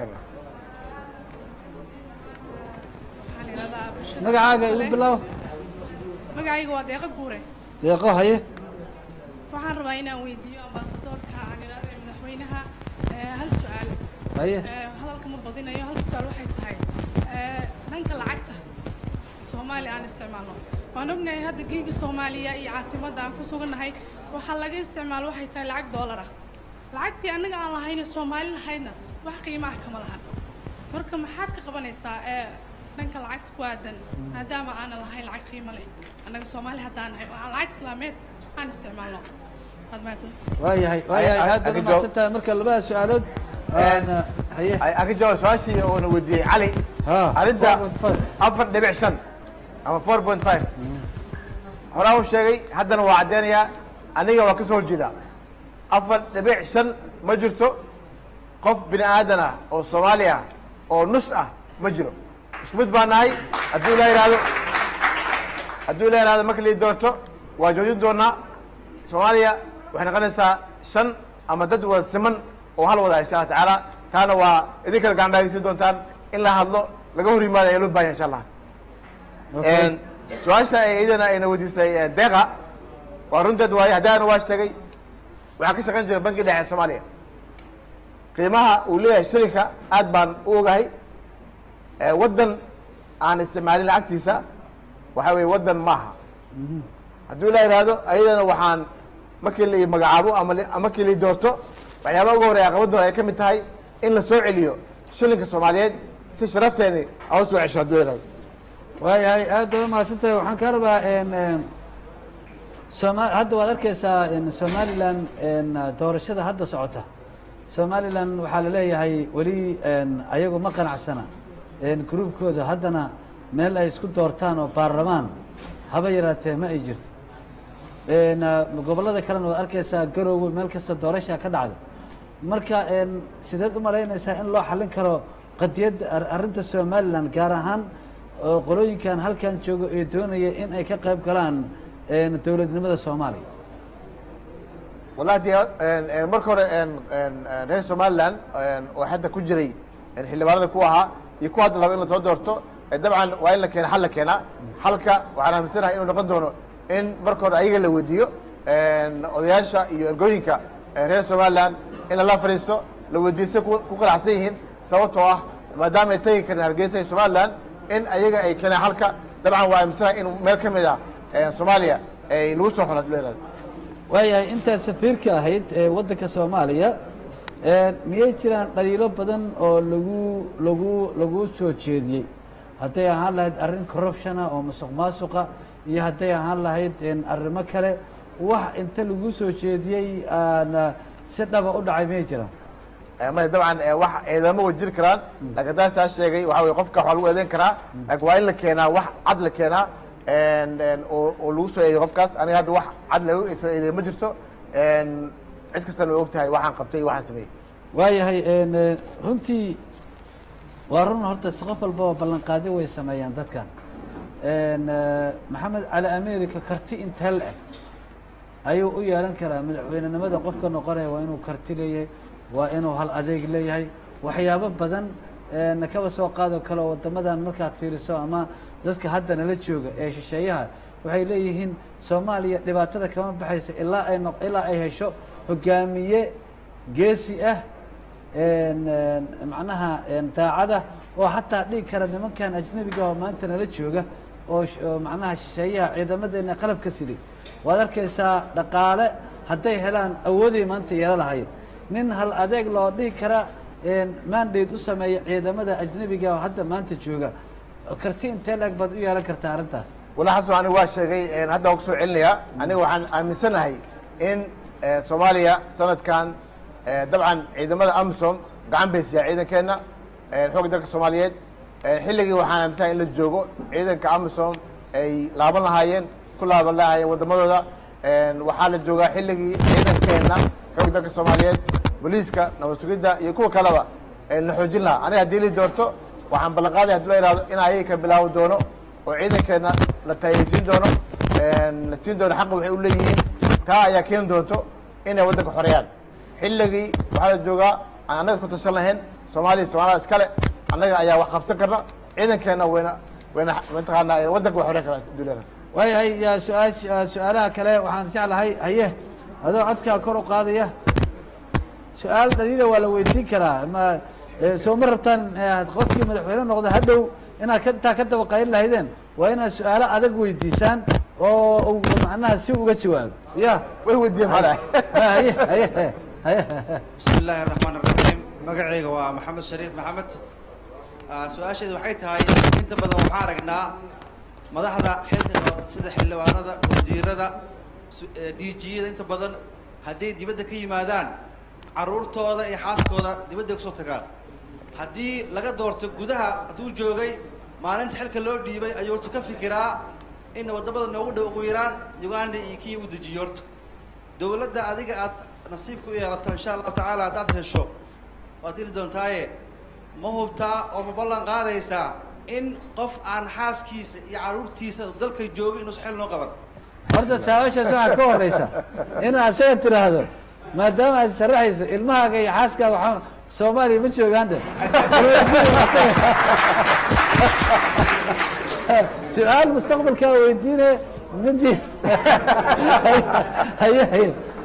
magacaaga igu bilow magacayga waa deeqa guure deeqo haye waxaan rabaa inaan weydiiyo ambaasadoorka aan idhaahdo ee madaxweynaha eh, hal su-aal Haye. Eh, hadalka ma badinayo hal su-aal waxay tahay eh, dhanka lacagta soomaaliya aan isticmaalno waan ognahay hadda geega soomaaliya iyo caasimadda aan ku sugannahay waxaa laga isticmaalo waxay tahay lacag doolara lacagtii annaga aan lahayno soomaali lahaydna wax qiimo ah kama lahan marka maxaad ka qabanaysaa ee dhanka lacagta ku aadan maadaama aanan lahayn lacag qiimo leh annaga soomaali haddaan nahay oo aan lacag islaameed aan isticmaalno waad mahadsan waayahay waayahay aad baad u mahadsan tahay marka labada su-aalood een, eh, haye aan ka jawaab su-aashii oona weydiiyey cali arrinta afar dhibic shan ama four point five horaa u sheegay haddana waa caddeynayaa aniga waa ka soo horjeedaa afar dhibic shan ma jirto qof bini aadan ah oo soomaali ah oo nus ah ma jiro isku mid baa nahay hadduu la yidhaahdo hadduu la yidhahdo marka lii doorto waa joojin doonaa soomaaliya waxay noqonaysaa shan ama dad wada siman oo hal wada insha allah tacaala taana waa idin kale gacan dhaageysi doontaan in la hadlo laga hor yimaado ayaa loo bahanya insha allah Okay. su-aasha ay iyadana ayna weydiisay eh, deeqa waa runteed waaye haddaana waa sheegay waxaa ka shaqayn jiray banki dhexe soomaaliya qiimaha uu leeyahay shilinka aad baan u ogahay Eh, waddan aan isticmaalin lacagtiisa waxa weye waddan maaha hadduu la yidhaahdo ayadana waxaan markii la magacaabo ama li- ama markii la doorto waxyaabaha ugu horeya caqabadooda ay ka mid tahay in la soo celiyo shilinka soomaaliyeed si sharafteeni aan usoo cesho hadduu la yidhahdo waayahay aad baad umahadsantahay waxaan kaa rabaa n soma hadda waad arkeysaa n somalilan n doorashada hadda socota somalilan waxaa laleeyahay weli n ayagu ma qanacsana n gruubkooda haddana meel ay isku doortaan oo baarlamaan haba yaraatee ma ay jirto n gobollada kalena waad arkeysaa garoowe meel kasta doorashaa ka dhacda marka n sideed u malaynaysaa in loo xallin karo qadiyadda ar- arrinta somalilan gaar ahaan oo qolooyinkan halkan joogo ee doonaya in ay ka qayb galaan n dowladnimada soomaaliya wallahi dee en- en marka hore en- en- en reer somaliland en oo hadda ku jiray en xildhibaanada ku ahaa iyo kuwa hadda laba in lasoo doorto eh, dabcan waa in la keena xal la keenaa xalka waxaan aaminsanahay inuu noqon doono in marka hore ayaga la weydiiyo en odayaasha iyo ergooyinka eh, reer somaliland in lala fadhiisto la weydiisto ku ku qanacsan yihiin sababtoo ah maadaama ay tegi karin hargeysa iyo somaliland in ayaga ay keenaan xalka dabcan waa aaminsanahay in meel ka mid ah en soomaaliya ay lagu soo xulad leedahay waayahay intaa safiirka ahayd ee waddanka soomaaliya n miyay jiraan dhaliilo badan oo lagu lagu lagu soo jeediyey hadday ahaan lahayd arrin corruptiona oo musuq maasuqa iyo hadday ahaan lahayd n arrimo kale wax inta lagu soo jeediyey aan si dhaba u dhacay miyay jiraan maya dabcan eh, wax eedamo way jiri karaan laakiin haddaan saa sheegay waxa weye qofka waxaa lagu eedeyn karaa laakiin waa in la keenaa wax cad la keenaa en- en oo oo lagu soo eedeyo qofkaas aniga hadda wax cad lagu soo eedeyo ma jirto en cid kastana way og tahay waxaan qabtay iyo waxaan sameeyey waayahay n runtii waa run horta si qof walbaba ballanqaadi way sameeyaan dadkan n maxamed cali america karti intee la eg ayuu u yeelan karaa madaxweynenimada qofka noqonaya waa inuu karti leeyahay waa inuu hal adeeg leeyahay waxyaabo badan n kaba soo qaado kale oo waddamadan markaad fiiriso ama dadka hadda nala jooga ee shisheeyaha waxay leeyihiin soomaaliya dhibaatada kama baxayso ilaa ay noq ilaa ay hesho hogaamiye geesi ah n n macnaha n daacada oo hataa dhigi kara nimankan ajnabiga oo maanta nala jooga oo sh- oo macnaha shisheeyaha ciidamadeena qalabka siday waad arkaysaa dhaqaale hadday helaan awooday maanta yeelo lahayd nin hal adeeg loo dhigi kara n mandate u sameeya ciidamada ajnabiga oo hadda maanta jooga karti intee leeg baad u yeelan kartaa arrintaas wala xasan aniga waa sheegay en hadda waan kusoo celinayaa aniga waxaan aaminsanahay in eh, soomaaliya sanadkan eh, dabcan ciidamada amisom gacan bay siiyaan ciidankeena eh, xoogga dalka soomaaliyeed Eh, xilligii waxaan aaminsanahay in la joogo ciidanka amisom ay laaban lahaayeen ku laaban lahaayeen waddamadooda En waxaa la joogaa xilligii ciidankeena xoogga dalka soomaaliyeed booliiska nabad sugidda iyo kuwa kaleba eh, la xoojin lahaa aniga haddii la doorto waxaan ballan qaaday haddii la yidhahdo in ayaga ka bilaabi doono oo ciidankeena la taageersiin doono en la siin doono xaqa waxay u leeyihiin taa ayaa keeni doonto inay waddanka xoreeyaan xilligii waxaa la joogaa aan annaga ku tashan lahayn soomaaliya soomaalida iskale annaga ayaa wax qabsan karna ciidankeena wayna wayna mataqaanaa waddanka way xoreyn karaan duulada waayahay yaa su-aash su-aalaha kale waxaan jeclahay haye adoo codkaa kor u qaadaya su-aal dhaliila waa la weydiin karaa ma eh, soo ma rabtaan eh, qofkii madaxweyne noqda hadhow inaad ka intaa ka daba qaylin lahaydeen waa inaad su-aalo adag weydiisaan oo uu macnaha si uga jawaabo ya way weydiiyeen haye haye haye haye بسم الله الرحمن الرحيم magacayga waa maxamed shariif maxamed Ah, su-aasheedu waxay tahay inta badan waxaan aragnaa madaxda xilka qaban sida xildhibaanada wasiirada su- eh, DG-yada inta badan hadday dibadda ka yimaadaan caruurtooda iyo xaaskooda dibadda kusoo tagaan haddii laga doorto gudaha hadduu joogay maalinta xilka loo dhiibay ayuu horta ka fikiraa in wadamada noogu dhow ugu yaraan uganda iyo kenya u dejiyo horta dowladda adiga aad nasiibka u yeelato insha allahu tacaala haddaad hesho waad heli doontaaye ma hubtaa oo ma ballan qaadaysaa in qof aan xaaskiisa iyo carruurtiisa dalka jooga inuusan xil noo qaban horta taawashaas waxaa ka horeysa inaad asaga tiraahdo maadaama aad sharaxayso ilmahaaga iyo xaaskaaga waxaa soomaaliya ma joogaan de su-aal mustaqbalkaa weydiine midi haye haye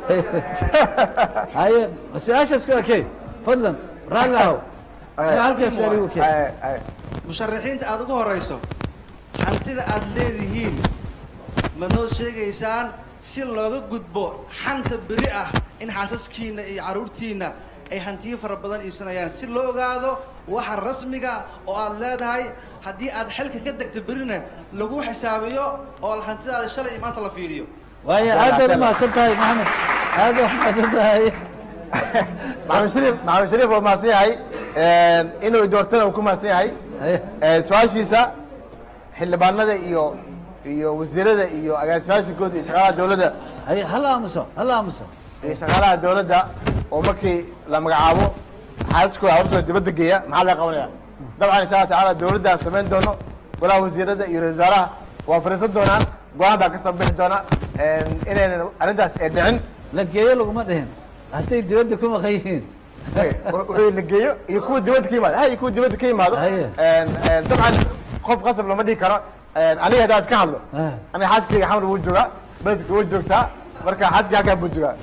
haye su-aashaas ku ekey fadlan raalli ahow su-aalkaas su-aal igu keen musharaxiinta aada ugu horeyso hantida aada leedihiin ma noo sheegaysaan si looga gudbo xanta beri ah in xaasaskiina iyo carruurtiina ay hantiyo fara badan iibsanayaan si loo ogaado waxa rasmiga oo aad leedahay haddii aad xilka ka degta berina lagu xisaabiyo oo hantidaada shalay iyo maanta la fiiriyo waayo aad baad umahadsan tahay maxamed aad baad umahadsan tahay maxamed shariif maxamed shariif waa mahadsan yahay inuu doortana uu ku mahadsan yahay su-aashiisa xildhibaanada iyo iyo wasiirada iyo agaasimayaasha guud iyo shaqaalaha dowladda haye hala aamuso hala aamuso iyo shaqaalaha dowladda oo markii la magacaabo xaasaskooda hortooda dibadda geeya maxaa laga qabanaya dabcan insha allah tacaala dowladdaa samayn doono golaha wasiirada iyo ra-isul wasaaraha waa fariisan doonaan go-aan baa ka soo bixi doona inaynan arrintaas ay dhicin la geeyo laguma dhihin hadday dibadda ku maqan yihiin wixii la geeyo iyo kuwa dibadda ka yimaado hay kuwa dibadda ka yimaado dabcan qof qasab lama dhihi karo aniga haddaa iska hadlo aniga xaaskayga xamar wuu joogaa beledka wuu joogtaa marka xaaskii halkaa buu joogaa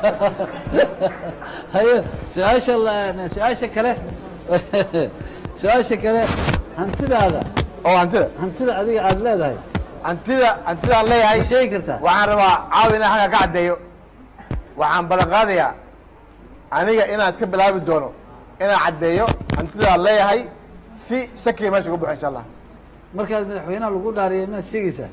haye su-aasha la- su-aasha kale su-aasha kale hantidaada oo hantida hantida adiga aada leedahay hantida hantidaan leeyahay sheegi kartaa waxaan rabaa caawi inaan halkaa ka caddeeyo waxaan ballan qaadayaa aniga inaan iska bilaabi doono inaan caddeeyo hantidaan leeyahay si shakiga meesha uga buxo insha allah markaad madaxweynaha lagu dhaariya maad sheegaysaa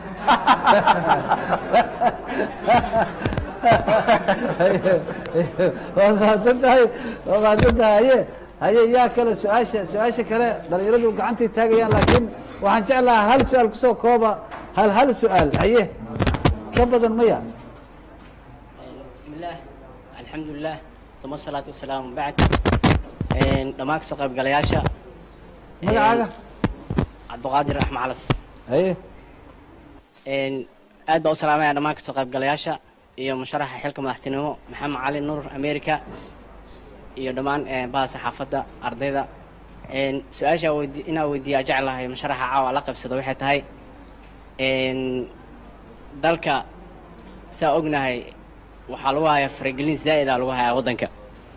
waad mahadsan tahay waad mahadsan tahay haye haye yaa kale su-aasha su-aasha kale dhalinyaradu gacantay taagayaan laakiin waxaan jeclahaa hal su-aal kusoo kooba hal hal su-aal haye ka badan maya بسم الله الحمد لله ثم الصلاة والسلام بعد dhammaan kasoo qaybgalayaasha magacaaga cabdiqaadir axmed calas haye aad baa u salaamaya dhammaan kasoo qaybgalayaasha iyo musharaxa xilka madaxtinimo maxamed cali nuur america iyo dhammaan baha saxaafadda ardayda su-aasha weydi inaa weydiiyaa jeclahay musharaxa caawa la qaybsado waxay tahay dalka saa ognahay waxaa lagu hayaa faragelin zaa'ida lagu hayaa waddanka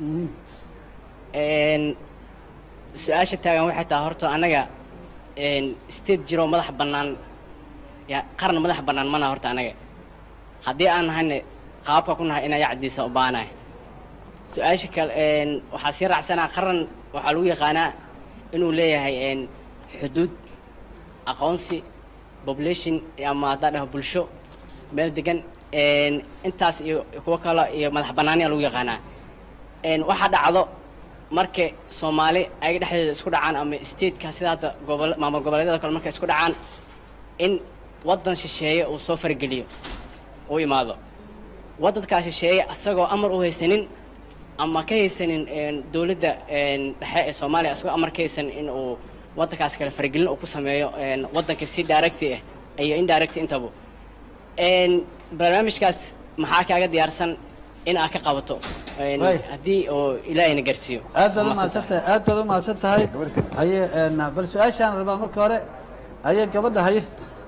su-aasha taagan waxay tahay horta annaga state jiro madax bannaan ya qaran madax bannaan mana horta annaga haddii aan nahayna qaabka ku nahay inaa yacdiisa u baanahay su-aasha kale waxaa sii raacsanaa qaran waxaa lagu yaqaanaa inuu leeyahay xuduud aqoonsi population ama haddaa dhaho bulsho meel degan intaas iyo kuwo kale iyo madax bannaaniya lagu yaqaanaa waxaa dhacdo marka soomaali ayaga dhexdeeda isku dhacaan ama stateka sida hadda gobol maamul goboleedyada kale markay isku dhacaan in waddan shisheeye uu soo fargeliyo uu imaado waddankaa shisheeye isagoo amar u haysanin ama ka haysanin dowladda dhexe ee soomaaliya isagoo amar ka haysanin in uu waddankaas kale fargelin uu ku sameeyo waddanka si directi ah iyo indirect intaba barnaamijkaas maxaa kaaga diyaarsan in aad ka qabato haddii oo ilaahayna gaarsiiyo aad baad umahadsan tahay aad baad umahadsan tahay haye bal su-aashaan rabaa marka hore haye gabadha haye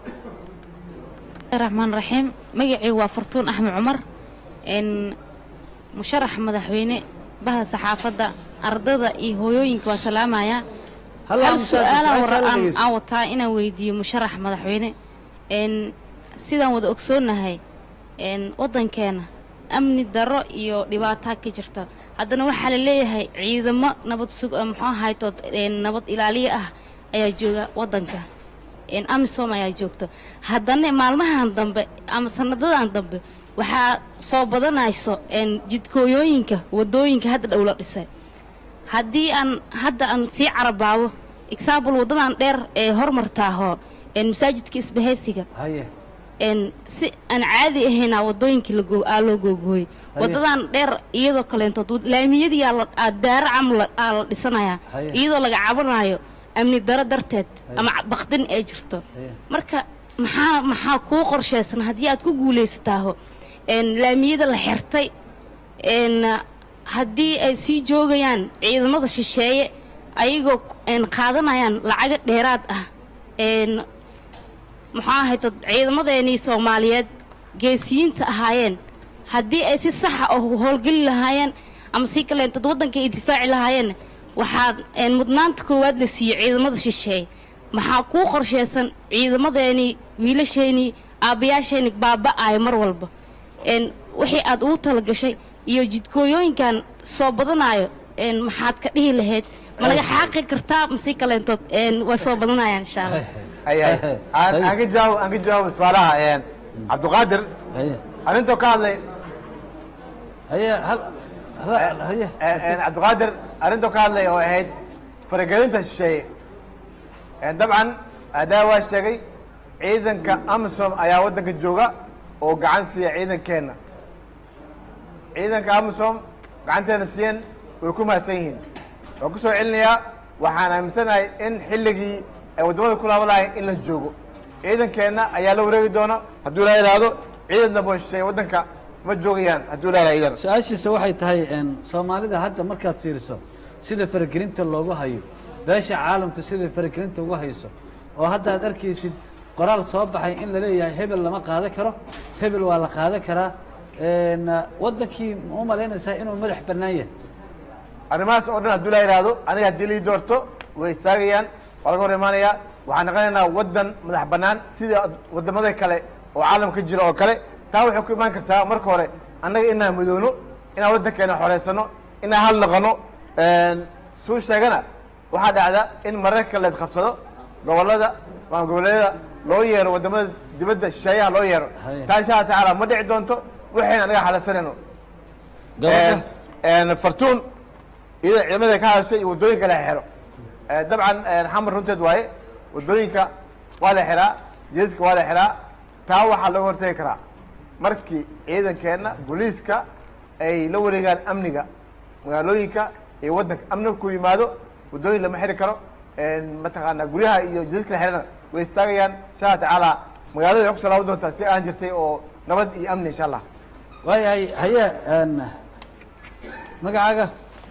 raxmaan raxiim magacaygu waa fartuun axmed cumar n musharax madaxweyne baha saxaafadda ardada iyo hooyooyinka waa salaamaya Hal hal aamusaas, su-aalaan su-aasha war- la aan dhegeysto. aan wataa inaan weydiiyo musharax madaxweyne n sidaan wada ogsoonnahay n waddankeena amni darro iyo dhibaataa ka jirta haddana waxaa la leeyahay ciidamo nabad sug eh, muxuu ahaytood n nabad ilaaliye ah ayaa jooga waddanka n amisom ayaa joogto haddana maalmahan dambe ama sanadadan dambe waxaa soo badanayso n jidkooyooyinka wadooyinka hadda dhow la dhisay haddii aan hadda aan sii carabaabo example waddadan dheer ee hormartaaho n masaajidka isbahaysiga haye een si aan caadi ahaynaa wadooyinkii la goo- aa loo googooyey Haye. wadadan dheer iyadoo kaleentood wad- laamiyadii aa la- aa daaro camal aa la dhisanayaa Haye. iyadoo laga cabanayo amni daro darteed ama ca- baqdin ay jirto marka maxaa maxaa kuu qorshaysan haddii aad ku guulaysataaho een laamiyada la xirtay een haddii ay sii joogayaan ciidamada shisheeye ayagoo een qaadanayaan lacaga dheeraad ah een maxaa ahayd dad ciidamadeenii soomaaliyeed geesiyiinta ahaayeen haddii ay si saxa oo howlgeli lahaayeen ama si kaleentad waddanka ay difaaci lahaayeen waxaa een mudnaanta koowaad la siiyey ciidamada shisheeye maxaa kuu qorshaysan ciidamadeenii wiilasheenii aabbayaasheenii baaba'aaya mar walba een wixii aad ugu talagashay iyo jidkooyooyinkan soo badanaayo een maxaad ka dhihi lahayd ma laga xaaqi kartaa masi kaleentood een way soo badanayaan insha allah ay ay aan aan ka jawaab aan ka jawaab su'aalaha een cabdiqaadir arintoo ka hadlay haye hal haye cabdiqaadir arintoo ka hadlay oo ahayd faragelinta shisheeye Een, dabcan adaa waa sheegay ciidanka amisom ayaa waddanka jooga oo gacan siiya ciidankeenna ciidanka amisom gacanteena siiyeen way ku mahadsan yihiin waan ku soo celinayaa waxaan aaminsanahay in xilligii ay waddamada ku laaban lahayn in la joogo ciidankeenna ayaa la wareegi doona hadduu la yidhaahdo ciidan dambe oo shisheeye waddanka ma joogayaan hadduu la yidhahdo idan su-aashiisa waxay tahay een, soomaalida hadda markaad fiiriso sida faragelinta loogu hayo beesha caalamku sida faragelinta ugu hayso oo hadda aad arkaysid qoraal soo baxay in la leeyahay hebel lama qaadan karo hebel waa la qaadan karaa een, waddankii ma u malaynaysaa inuu madax bannaan yahay arrimahaas oo dhan hadduu la yidhaahdo aniga haddii lii doorto way istaagayaan waa laga hor imaanayaa waxaan noqonaynaa waddan madax bannaan sida waddamada kale oo caalamka ka jira oo kale taa waxay ku imaan kartaa marka hore annaga inaan midoono inaan waddankeena xoreysano inaan hal noqono suu sheegana waxaa dhacda in mararka la isqabsado gobollada ama goboleedyada loo yeero waddamada dibadda shisheeyaha loo yeero taa insha allah tacaala ma dhici doonto waxayna anaga xalasanayno Gabadha? Een, fartuun iyada ciidamada ka hadashay iyo waddooyinka la xiro Eh, dabcan een, xamar runteed waaye waddooyinka waa la xiraa jeeska waa la xiraa taa waxaa looga hortagi karaa markii ciidankeenna booliiska ay la wareegaan amniga magaalooyinka iyo waddanka amniga ku yimaado waddooyin lama xiri karo een, mataqaanaa guryaha iyo jeeska la xirana way istaagayaan insha allah tacaala magaalada way kusoo laaban doontaa si aan jirtay oo nabad iyo amni insha allah waayahay haye een, magacaaga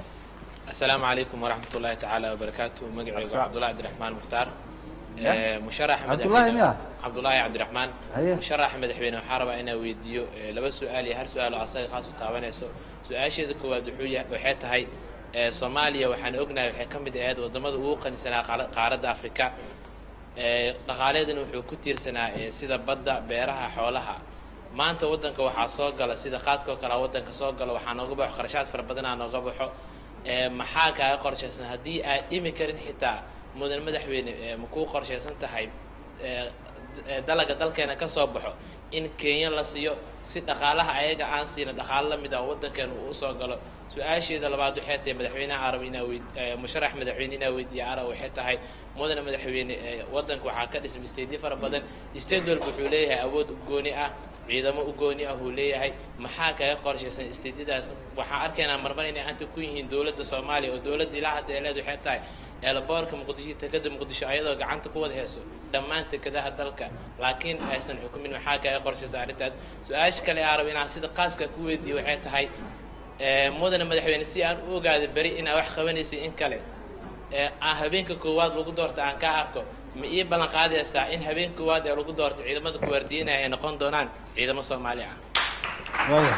السلام عليكم ورحمة الله تعالى وبركاته مقعي السلام. عبد الله عبد الرحمن مختار يا. آه، مشرح عبد الله مياه؟ عبد الله عبد الرحمن هيا. مشرح مدحوينه وحاربة أنا ويديو آه، لبس سؤالي هر سؤال عصاي خاص وتعبانيسو سؤال شيء كوا دحوية وحيت هاي آه، صوماليا وحن أقنا وحي كم بدي هاد وضمد وقن سنة قارة أفريقيا آه، dhaqaaleedana wuxuu ku tiirsanaa ee sida badda beeraha xoolaha maanta waddanka waxaa soo gala sida qaadka oo kale waddanka soo galo waxaa nooga baxo kharashaad fara badanaa nooga baxo ee maxaa kaaga qorshaysan haddii aad dhimi karin xitaa mudan madaxweyne ee ma kuu qorshaysan tahay ee ee dalaga dalkeena ka soo baxo in kenya la siiyo si dhaqaalaha ayaga aan siina dhaqaalo la mid ah oo waddankeena uu usoo galo su-aasheeda labaad waxay tahay madaxweynaha arab inaa weyd ee musharax madaxweyne inaa weydiiya arab waxay tahay mudana madaxweyne ee waddanka waxaa ka dhismay isteedyo fara badan isteed walba wuxuu leeyahay awood u gooni ah ciidamo u gooni ah uu leeyahay maxaa kaga qorshaysan isteedyadaas waxaan arkaynaa marmar inay anta ku yihiin dowladda soomaaliya oo dowladda ilaa hadda ay leed waxay tahay eelaboorka muqdisho tekada muqdisho ayadoo gacanta ku wada hayso dhammaan tekadaha dalka laakiin aysan xukumin maxaa kaga qorshaysan arrintaas su-aasha kale aan rabo inaan sida qaaska ku weydiiyo waxay tahay ee, mudane madaxweyne si aan u ogaado beri inaa wax qabanaysay in kale ee aan habeenka koowaad lagu doorta aan ka arko ma ii ballan qaadaysaa in habeen koowaad ee lagu doorto ciidamada kuwaardiinaya ay noqon doonaan ciidamo soomaali ah waaya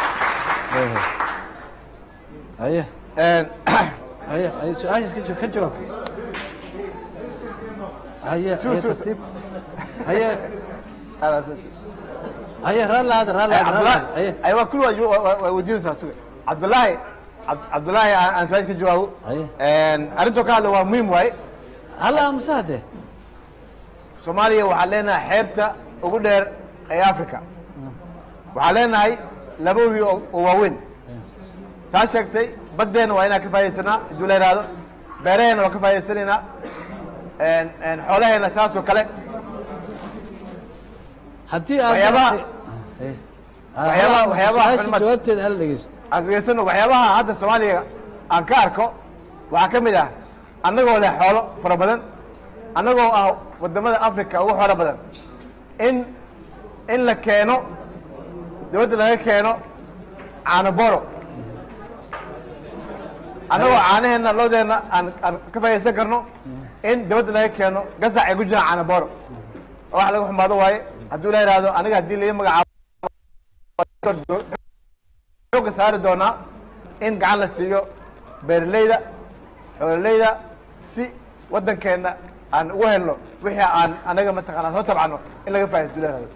waaya haye haye haye su-aashaas ka jawaab ka jawaab haye haye tartiib haye haye raalli hada raalli hada raalli hada haye ay waa kul waa weydiinaysaa suga cabdullaahi Cabd- cabdullaahi aan aan su-aasha ka jawaabo arrintoo ka hadla waa muhiim waaye halla amse hadde soomaaliya waxaan leenahay xeebta ugu dheer ee africa waxaan leenahay laba wiil oo oo waaweyn saa sheegtay baddeena waa inaan ka faa'idaysanaa hadduu la yidhaahdo beeraheena waa ka faa'idaysanaynaa xoolaheena saas oo kale haddii aad waxyaabaha Eh. waxyaabaha Ah, waxyaabaha su-aasha culimada- jawaabteeda hala dhegeyso aan dhegeysano waxyaabaha hadda soomaaliya aan ka arko waxaa ka mid ah annagoo leh xoolo fara badan annagoo ah wadamada africa ugu xoolo badan in in la keeno dibadda laga keeno caano boro annagoo caanaheenna loodeenna aan aan ka faa'iidaysan karno in dibadda laga keeno gasac ay ku jiraan caano boro oo wax laga xumaado waaye hadduu la yidhaahdo aniga haddii laga magacaabo xooga saari doonaa in gacan la siiyo beeraleyda xoololeyda si waddankeenna aan ugu helno wixii aan anaga mataqaanaa soo tabcano in laga faa'ido duleerado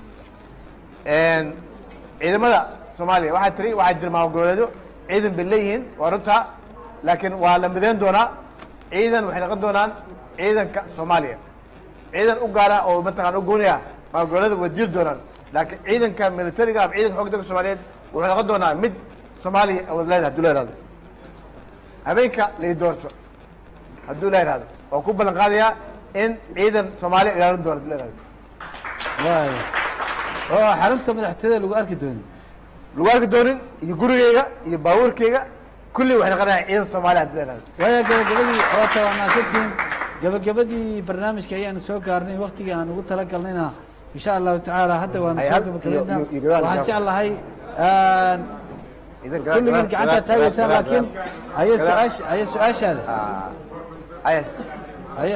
ciidamada soomaaliya waxaa tiri waxaa jira maamul-goboleedyo ciidan bay leeyihiin waa runtaa laakiin waa la midayn doonaa ciidan waxay noqon doonaan ciidanka soomaaliya ciidan u gaara oo mataqana u gooniya maamul-goboleeda waa jiri doonaan laakiin ciidanka militariga ama ciidanka xoogga dalka soomaaliyeed wuxuu noqon doonaa mid soomaaliya wad leedahay hadduu la yihahdo habeenka lay doorto hadduu la yihahdo waa ku ballan qaadayaa in ciidan soomaaliya ilaalin doono hadduu la yihahdo waay oo xarunta madaxtooyada lagu arki doonin lagu arki doonin iyo gurigeyga iyo baabuurkeyga kulli waxay noqonayaa ciidan soomaaliya hadduu la yihahdo waaya gabagabadii oota waa mahadsantihiin gabagabadii barnaamijka ayaanu soo gaarnay waktigii aan ugu talagalnayna insha allahu tacaala hadda waanu Ay, soo hal- gabagabaynaa iyo- iyo gadaal- waxaan gadaal. jeclahay Idan gadaal- kulligiin gadaal- gacantaad gadaal- taagaysaan gadaal- laakiin gadaal- haye gadaal- su-aasha haye su-aashaada haye haye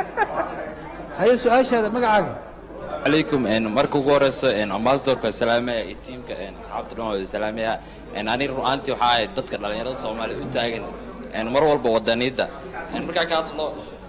haye su-aashaada magacaaga عليكم ان marka ugu horeyso en ambassadorka salaamaya iyo tiimka en asxaabta dhan wada salaamaya en ani ru'aantii waxaa ahayd dadka dhalinyarada soomaaliya u taagan en mar walba wadaniyadda en markaa ka hadlo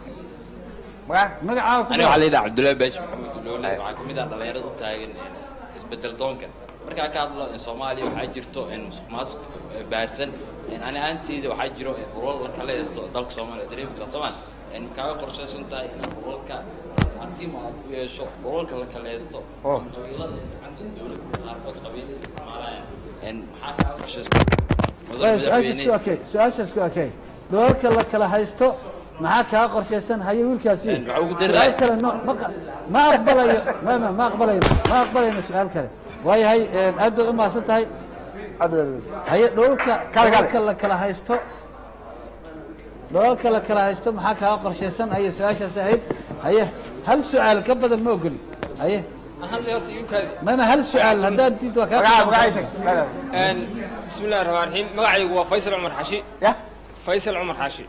magacaaga ku ani waxaa layidhaha cabdullaahi baashi maxamed uloole waxaa ka mid ah dhalinyarada u taagan en isbedel doonka markaa ka hadlo en soomaaliya waxaa jirto en musuq maasuq baahsan en ani ahaanteyda waxaa jiro en urur la kala haysto dalka soomaaliya dareemka soomaal en kaaga qorshaysan tahay inaad ururka tiim aad ku yeesho ururka la kala haysto Oh. qabiilada gacanta dowladda qaarkood qabiilo isticmaalayaan en maxaa kaaga qorshaysan waaya su-aashaas ku akey su-aashaas ku akey dholalka la kala haysto maxaa kaa qorshaysan haye wiilkaasi waxaa ugu dari su-aal lahay. kale no ma qa- ma aqbalayo ma ma ma aqbalayno ma aqbalayno su-aal kale waayahay aad baad u mahadsan tahay haye dholalka Kale, kale. dholalka la kala haysto dholalka la kala haysto maxaa kaa qorshaysan haye su-aashaas ahayd haye hal su-aal ka badan ma ogoli haye mama hal su-aal haddaad diid waa kaa Een, بسم الله الرحمن الرحيم magacaygu waa faysal cumar xashi faysal cumar xashi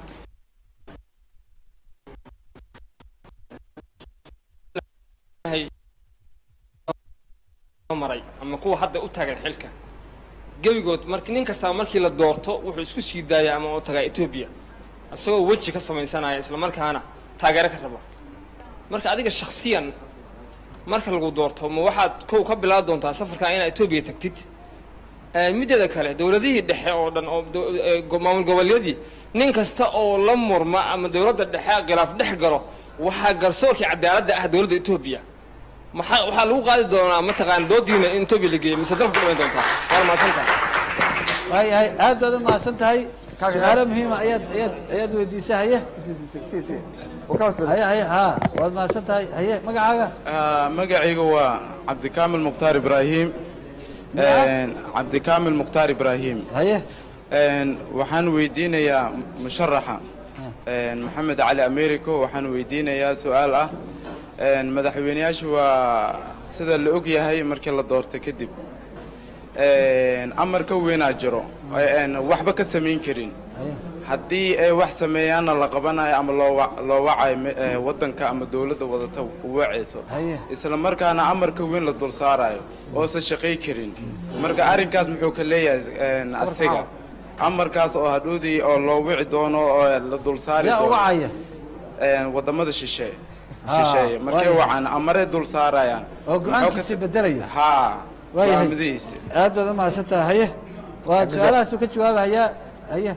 maray ama kuwa hadda u taagan xilka gebigood mark nin kastaba markii la doorto wuxuu isku sii daaya ama u tagaa etoobiya isagoo weji ka samaysanaya isla markaana taageero ka raba marka adiga shaksiyan marka lagu doorto ma waxaad kow ka bilaabi doontaa safarkaa inaad etoobiya tagtid Ee, mideeda kale dowladihii dhexe oo dhan oo do- ee, go- maamul goboleedyadii nin kasta oo la murma ama dowladda dhexe khilaaf dhex galo waxaa garsoorkii cadaaladda ah dowladda etoobiya maxaa waxaa lagu qaadi doonaa mataqaana doodiina in etoobiya la geeyo mise dalka ku dhiman doontaa waana mahadsantahay waayahay aad baad u mahadsan tahay su-aalo muhiima ayaad ayaad ayaad weydiisay haye haye haye haa waad mahadsan tahay haye magacaaga آه، magacayga waa cabdikaamil mukhtaar ibraahim Een, cabdikaamil mukhtaar ibraahim haye waxaan weydiinayaa musharaxa een, maxamed cali americo waxaan weydiinayaa su-aal ah een, madaxweyneyaasha waa sida la og yahay markii la doorto kadib een, amar ka weynaa jiro een, waxba ka samayn karin haddii ay wax sameeyaanna la qabanayo ama loo wa- loo wacayo me- ee, waddanka ama dowladda wadata u wacayso haye isla markaana amarka weyn la dul saarayo oosan shaqay karin marka arrinkaas muxuu ka leeyahay een, asiga amarkaas oo hadhoodii oo loo wici doono oo la dul saari yaa doono wacaya een, wadamada shishe Ah, shisheeye markay waayahay. wacaan amaray dul saarayaan oo go-aankiisi bedelaya haa waayahay go'aamadihiisa aad baad u mahadsan tahay haye waa su-aalahaasuu ka jawaabahayaa haye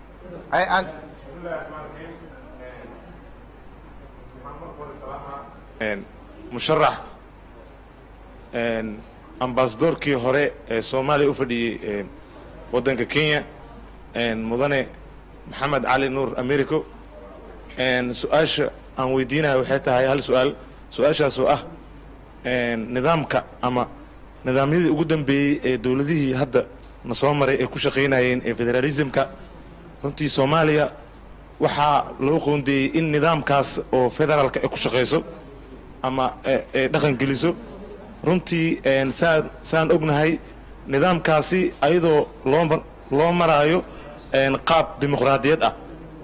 Een, musharax een, ambasadorkii hore ee soomaaliya u fadhiyey een, waddanka kenya een, mudane maxamed cali nuur americo een, su-aasha aan weydiinayo waxay tahay hal su-aal su-aashaasoo ah een, nidaamka ama nidaamyadii ugu dambeeyey ee dowladihii hadda na soo maray ay ku shaqaynayeen ee federalismka runtii soomaaliya waxaa loo qoondeeyey in nidaamkaas oo federaalka ay ku shaqayso ama ee- ay dhaqan geliso runtii een, saan saan ognahay nidaamkaasi ayadoo loo mar- loo maraayo een, qaab dimuqraadiyad ah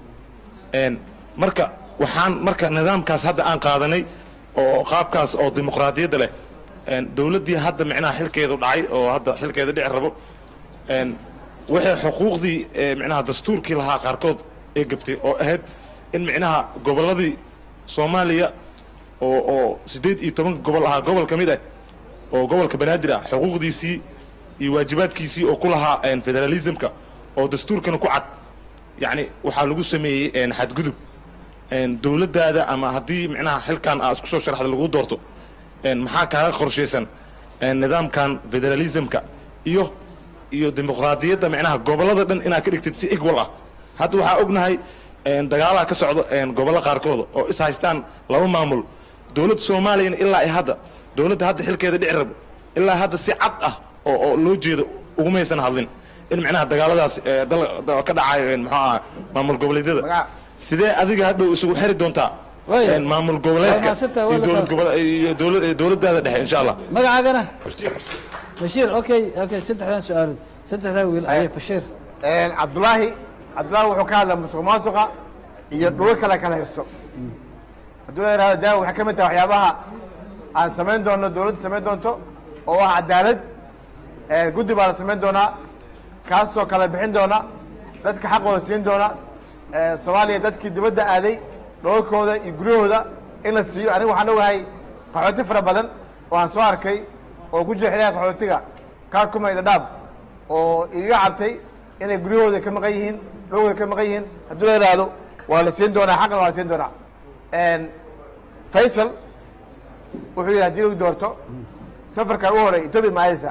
een, marka waxaan marka nidaamkaas hadda aan qaadanay oo qaabkaas oo dimuqraadiyadda leh een, dowladdii hadda micnaha xilkeedu dhacay oo hadda xilkeeda dhici rabo een, waxay xuquuqdii ee, micnaha dastuurkii lahaa qaarkood ee gabtay oo ahayd in micnaha gobolladii soomaaliya oo oo siddeed iyo toban gobol ahaa gobol ka mid ah oo gobolka banaadir ah xuquuqdiisii iyo waajibaadkiisii oo ku lahaa een, federalismka oo dastuurkana ku cad yacni waxaa lagu sameeyey een, xadgudub een, dowladdaada ama haddii micnaha xilkan aa isku soo sharaxda lagu doorto een, maxaa kaaga qorshaysan een, nidaamkan federalismka iyo iyo dimuqraadiyadda micnaha gobollada dhan inaad ka dhigtid si equal ah hadda waxaa ognahay een, dagaalaa ka socdo een, gobollo qaarkooda oo is haystaan laba maamul dowladda soomaaliyana ilaa ay hadda dowladda hadda xilkeeda dhici rabo ilaa hadda si cad ah oo oo loo jeedo ugumaysan hadlin in micnaha dagaaladaas ee, dal- da- ka dhacayo een, muxuu ahaa maamul goboleedyada sidee adiga hadhow isugu xiri doontaa een, maamul goboleedka Waa mahadsantahay, waa iyo la dowlad qaban. gobole iyo dowlad iyo dowladdaada dhexe insha allah magacaagana bashiir okay okay saddexdan su-aalood saddexdaa wiil ayay bashiir cabdulaahi cabdulaahi wuxuu ka hadlaa musuq maasuqa iyo dhulo kale kala haysto hadduu la yidhahdo daawa waxay ka mid tahay waxyaabaha aan samayn doono dowladda samayn doonto oo ah cadaalad ee, guddi baa la samayn doonaa kaasoo kala bixin doona dadka xaqooda siin doona ee, soomaaliya dadkii dibadda aaday dholalkooda iyo guryahooda in la siiyo aniga waxaan ogahay qaxooti fara badan oo aan soo arkay oo ku jira xiliyaha qaxootiga kaakuma iyo dhadhaab oo iga cabtay inay guryahooda ka maqan yihiin dhulkooda ka maqan yihiin hadduu la yidhaahdo waa la siin doonaa xaqna waa la siin doonaa Een, faysal wuxuu yidhi haddii lagu doorto safarka ugu horey etoobiya maayeysa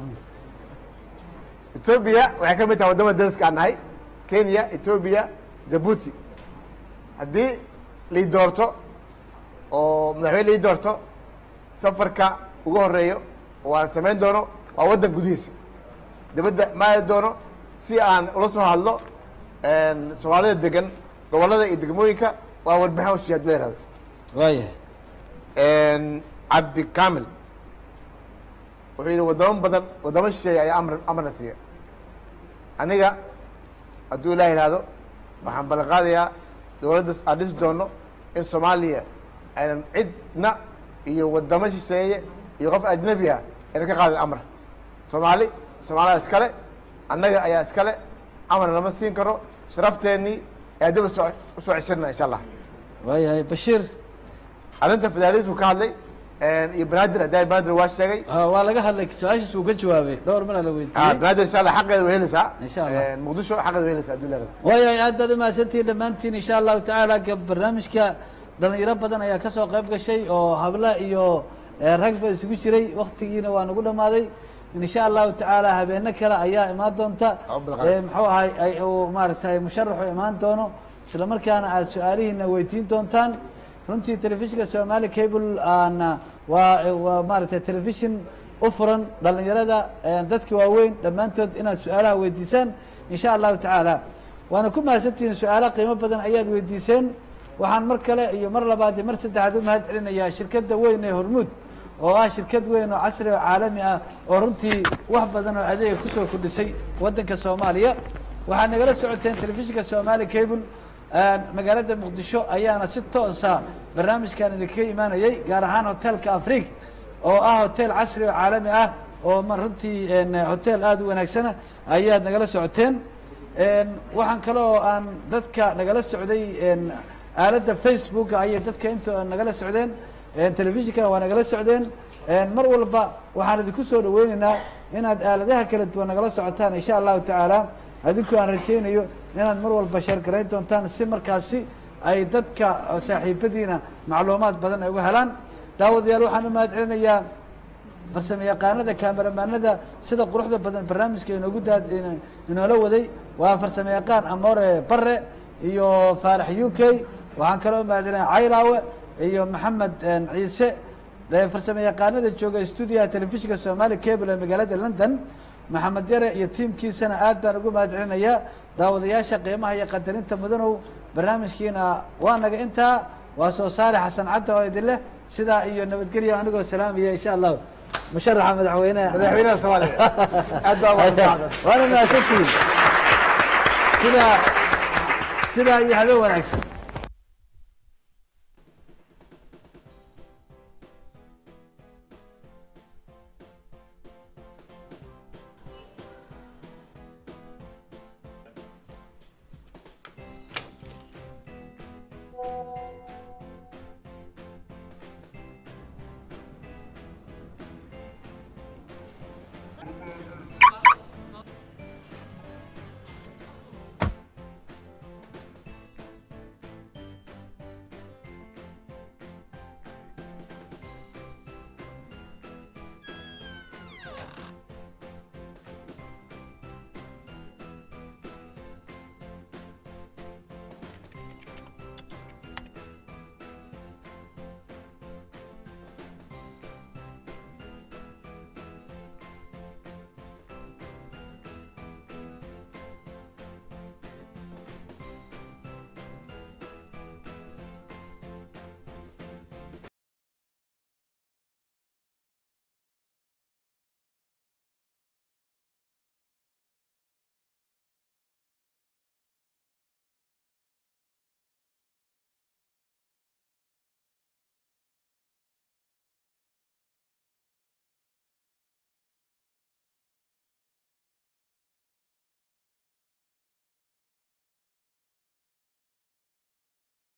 etoobiya waxay ka mid tahay waddamada dariska aan nahay kenya etoobiya jabuuti haddii lii doorto oo madaxweyne lii doorto safarka ugu horeeyo oo aan samayn doono waa waddan gudihiisa dibadda ma aadi doono si aan ula soo hadlo een, soomaalida degan gobollada iyo degmooyinka waa warbixin usiiya haddii la yihahdo waayahay cabdi kamil wuxuu yidhi waddamo badan waddamo shisheeye ayaa amr amarna siiya aniga hadduu ilaah yidhaahdo waxaan ballan qaadayaa dowladda aan dhisi doono in soomaaliya aynan cidna iyo waddamo shisheeye iyo qof ajnabi ah aynan ka qaadin amar soomaali soomaalida iskale annaga ayaa iskale amar lama siin karo sharafteenii ayaa dib usoo usoo ceshirna insha allah waayahay bashiir arrinta federalismu ka hadlay iyo banaadir haddaa banaadir waa sheegay waa laga hadlay su-aashiis uu ka jawaabay dhowr mana la Ah, weydiiyey banaadir insha allah xaqeeda way helaysaa Insha Allah. muqdisho xaqeeda way helaysaa hadduu leedahay waayahay aad baad umahadsantihiin dhammaantiin insha allahu tacaala ga- barnaamijka dhalinyaro badan ayaa kasoo qayb gashay oo habla iyo eh, ragba isugu jiray waktigiina waa nagu dhamaaday insha allahu tacaala habeeno kale ayaa imaan doonta Eh, muxuu ahay ay uu maaragtay musharaxu imaan doono isla markaana aad su-aalihiina weydiin doontaan runtii telefishinka somali cable aana waa waa maaragtay telefishin u furan dhalinyarada eh, dadka waaweyn dhammaantood inaad su-aalaha weydiisaan insha allahu tacaala waana ku mahadsantihiin su-aalo qiimo badan ayaad weydiiseen waxaan mar kale iyo mar labaad iyo mar saddexaad u mahad celinayaa shirkadda weyn ee hormuud oo ah shirkad weyn oo casri oo caalami ah oo runtii wax badan oo adeega kusoo kordhisay waddanka soomaaliya waxaad nagala socoteen telefishinka somali cable magaalada muqdisho ayaana si toosa barnaamijkan idinkaga imaanayay gaar ahaan hotelka afrig oo ah hotel casri oo caalami ah oo ma runtii en, hotel aada u wanaagsana ayaad nagala socoteen En, waxaan kale oo aan dadka nagala socday en, aaladda facebooka ayay dadka inta nagala socdeen En, telefishinkana waa nagala socdeen En, mar walba waxaan idinku soo dhaweyneynaa inaad aaladaha kala duwan nagala socotaan insha allahu tacaala adinku aan rajaynayo inaad mar walba sheergarayn doontaan si markaasi ay dadka oo saaxiibadiina macluumaad badan ay uga helaan daawadayaal waxaan u mahad celinayaa farsamo yaqaanada kameramaanada sida quruxda badan barnaamijka inoogu daad in- inoola waday waa farsamo yaqaan amore bare iyo faarax u k waxaan kaloo mahadcelinaya caylaawe iyo maxamed en, ciise ee farsamo yaqaanada jooga stuudiyaha telefishinka soomaali cable ee magaalada london maxamed yare iyo tiimkiisana aad baan ugu mahad celinayaa daawadayaasha qiimaha iyo qadarinta mudanow barnaamijkiina waa naga intaa waa soo saare xasan cadda oo idin leh sidaa iyo nabadgelyo anigoo salaamaya insha allahu musharaxa madaxweyneha madaxweynaha soomaaliya aad baa umahadsan waana mahadsantihiin sidaa sidaa iyo habeen wanaagsan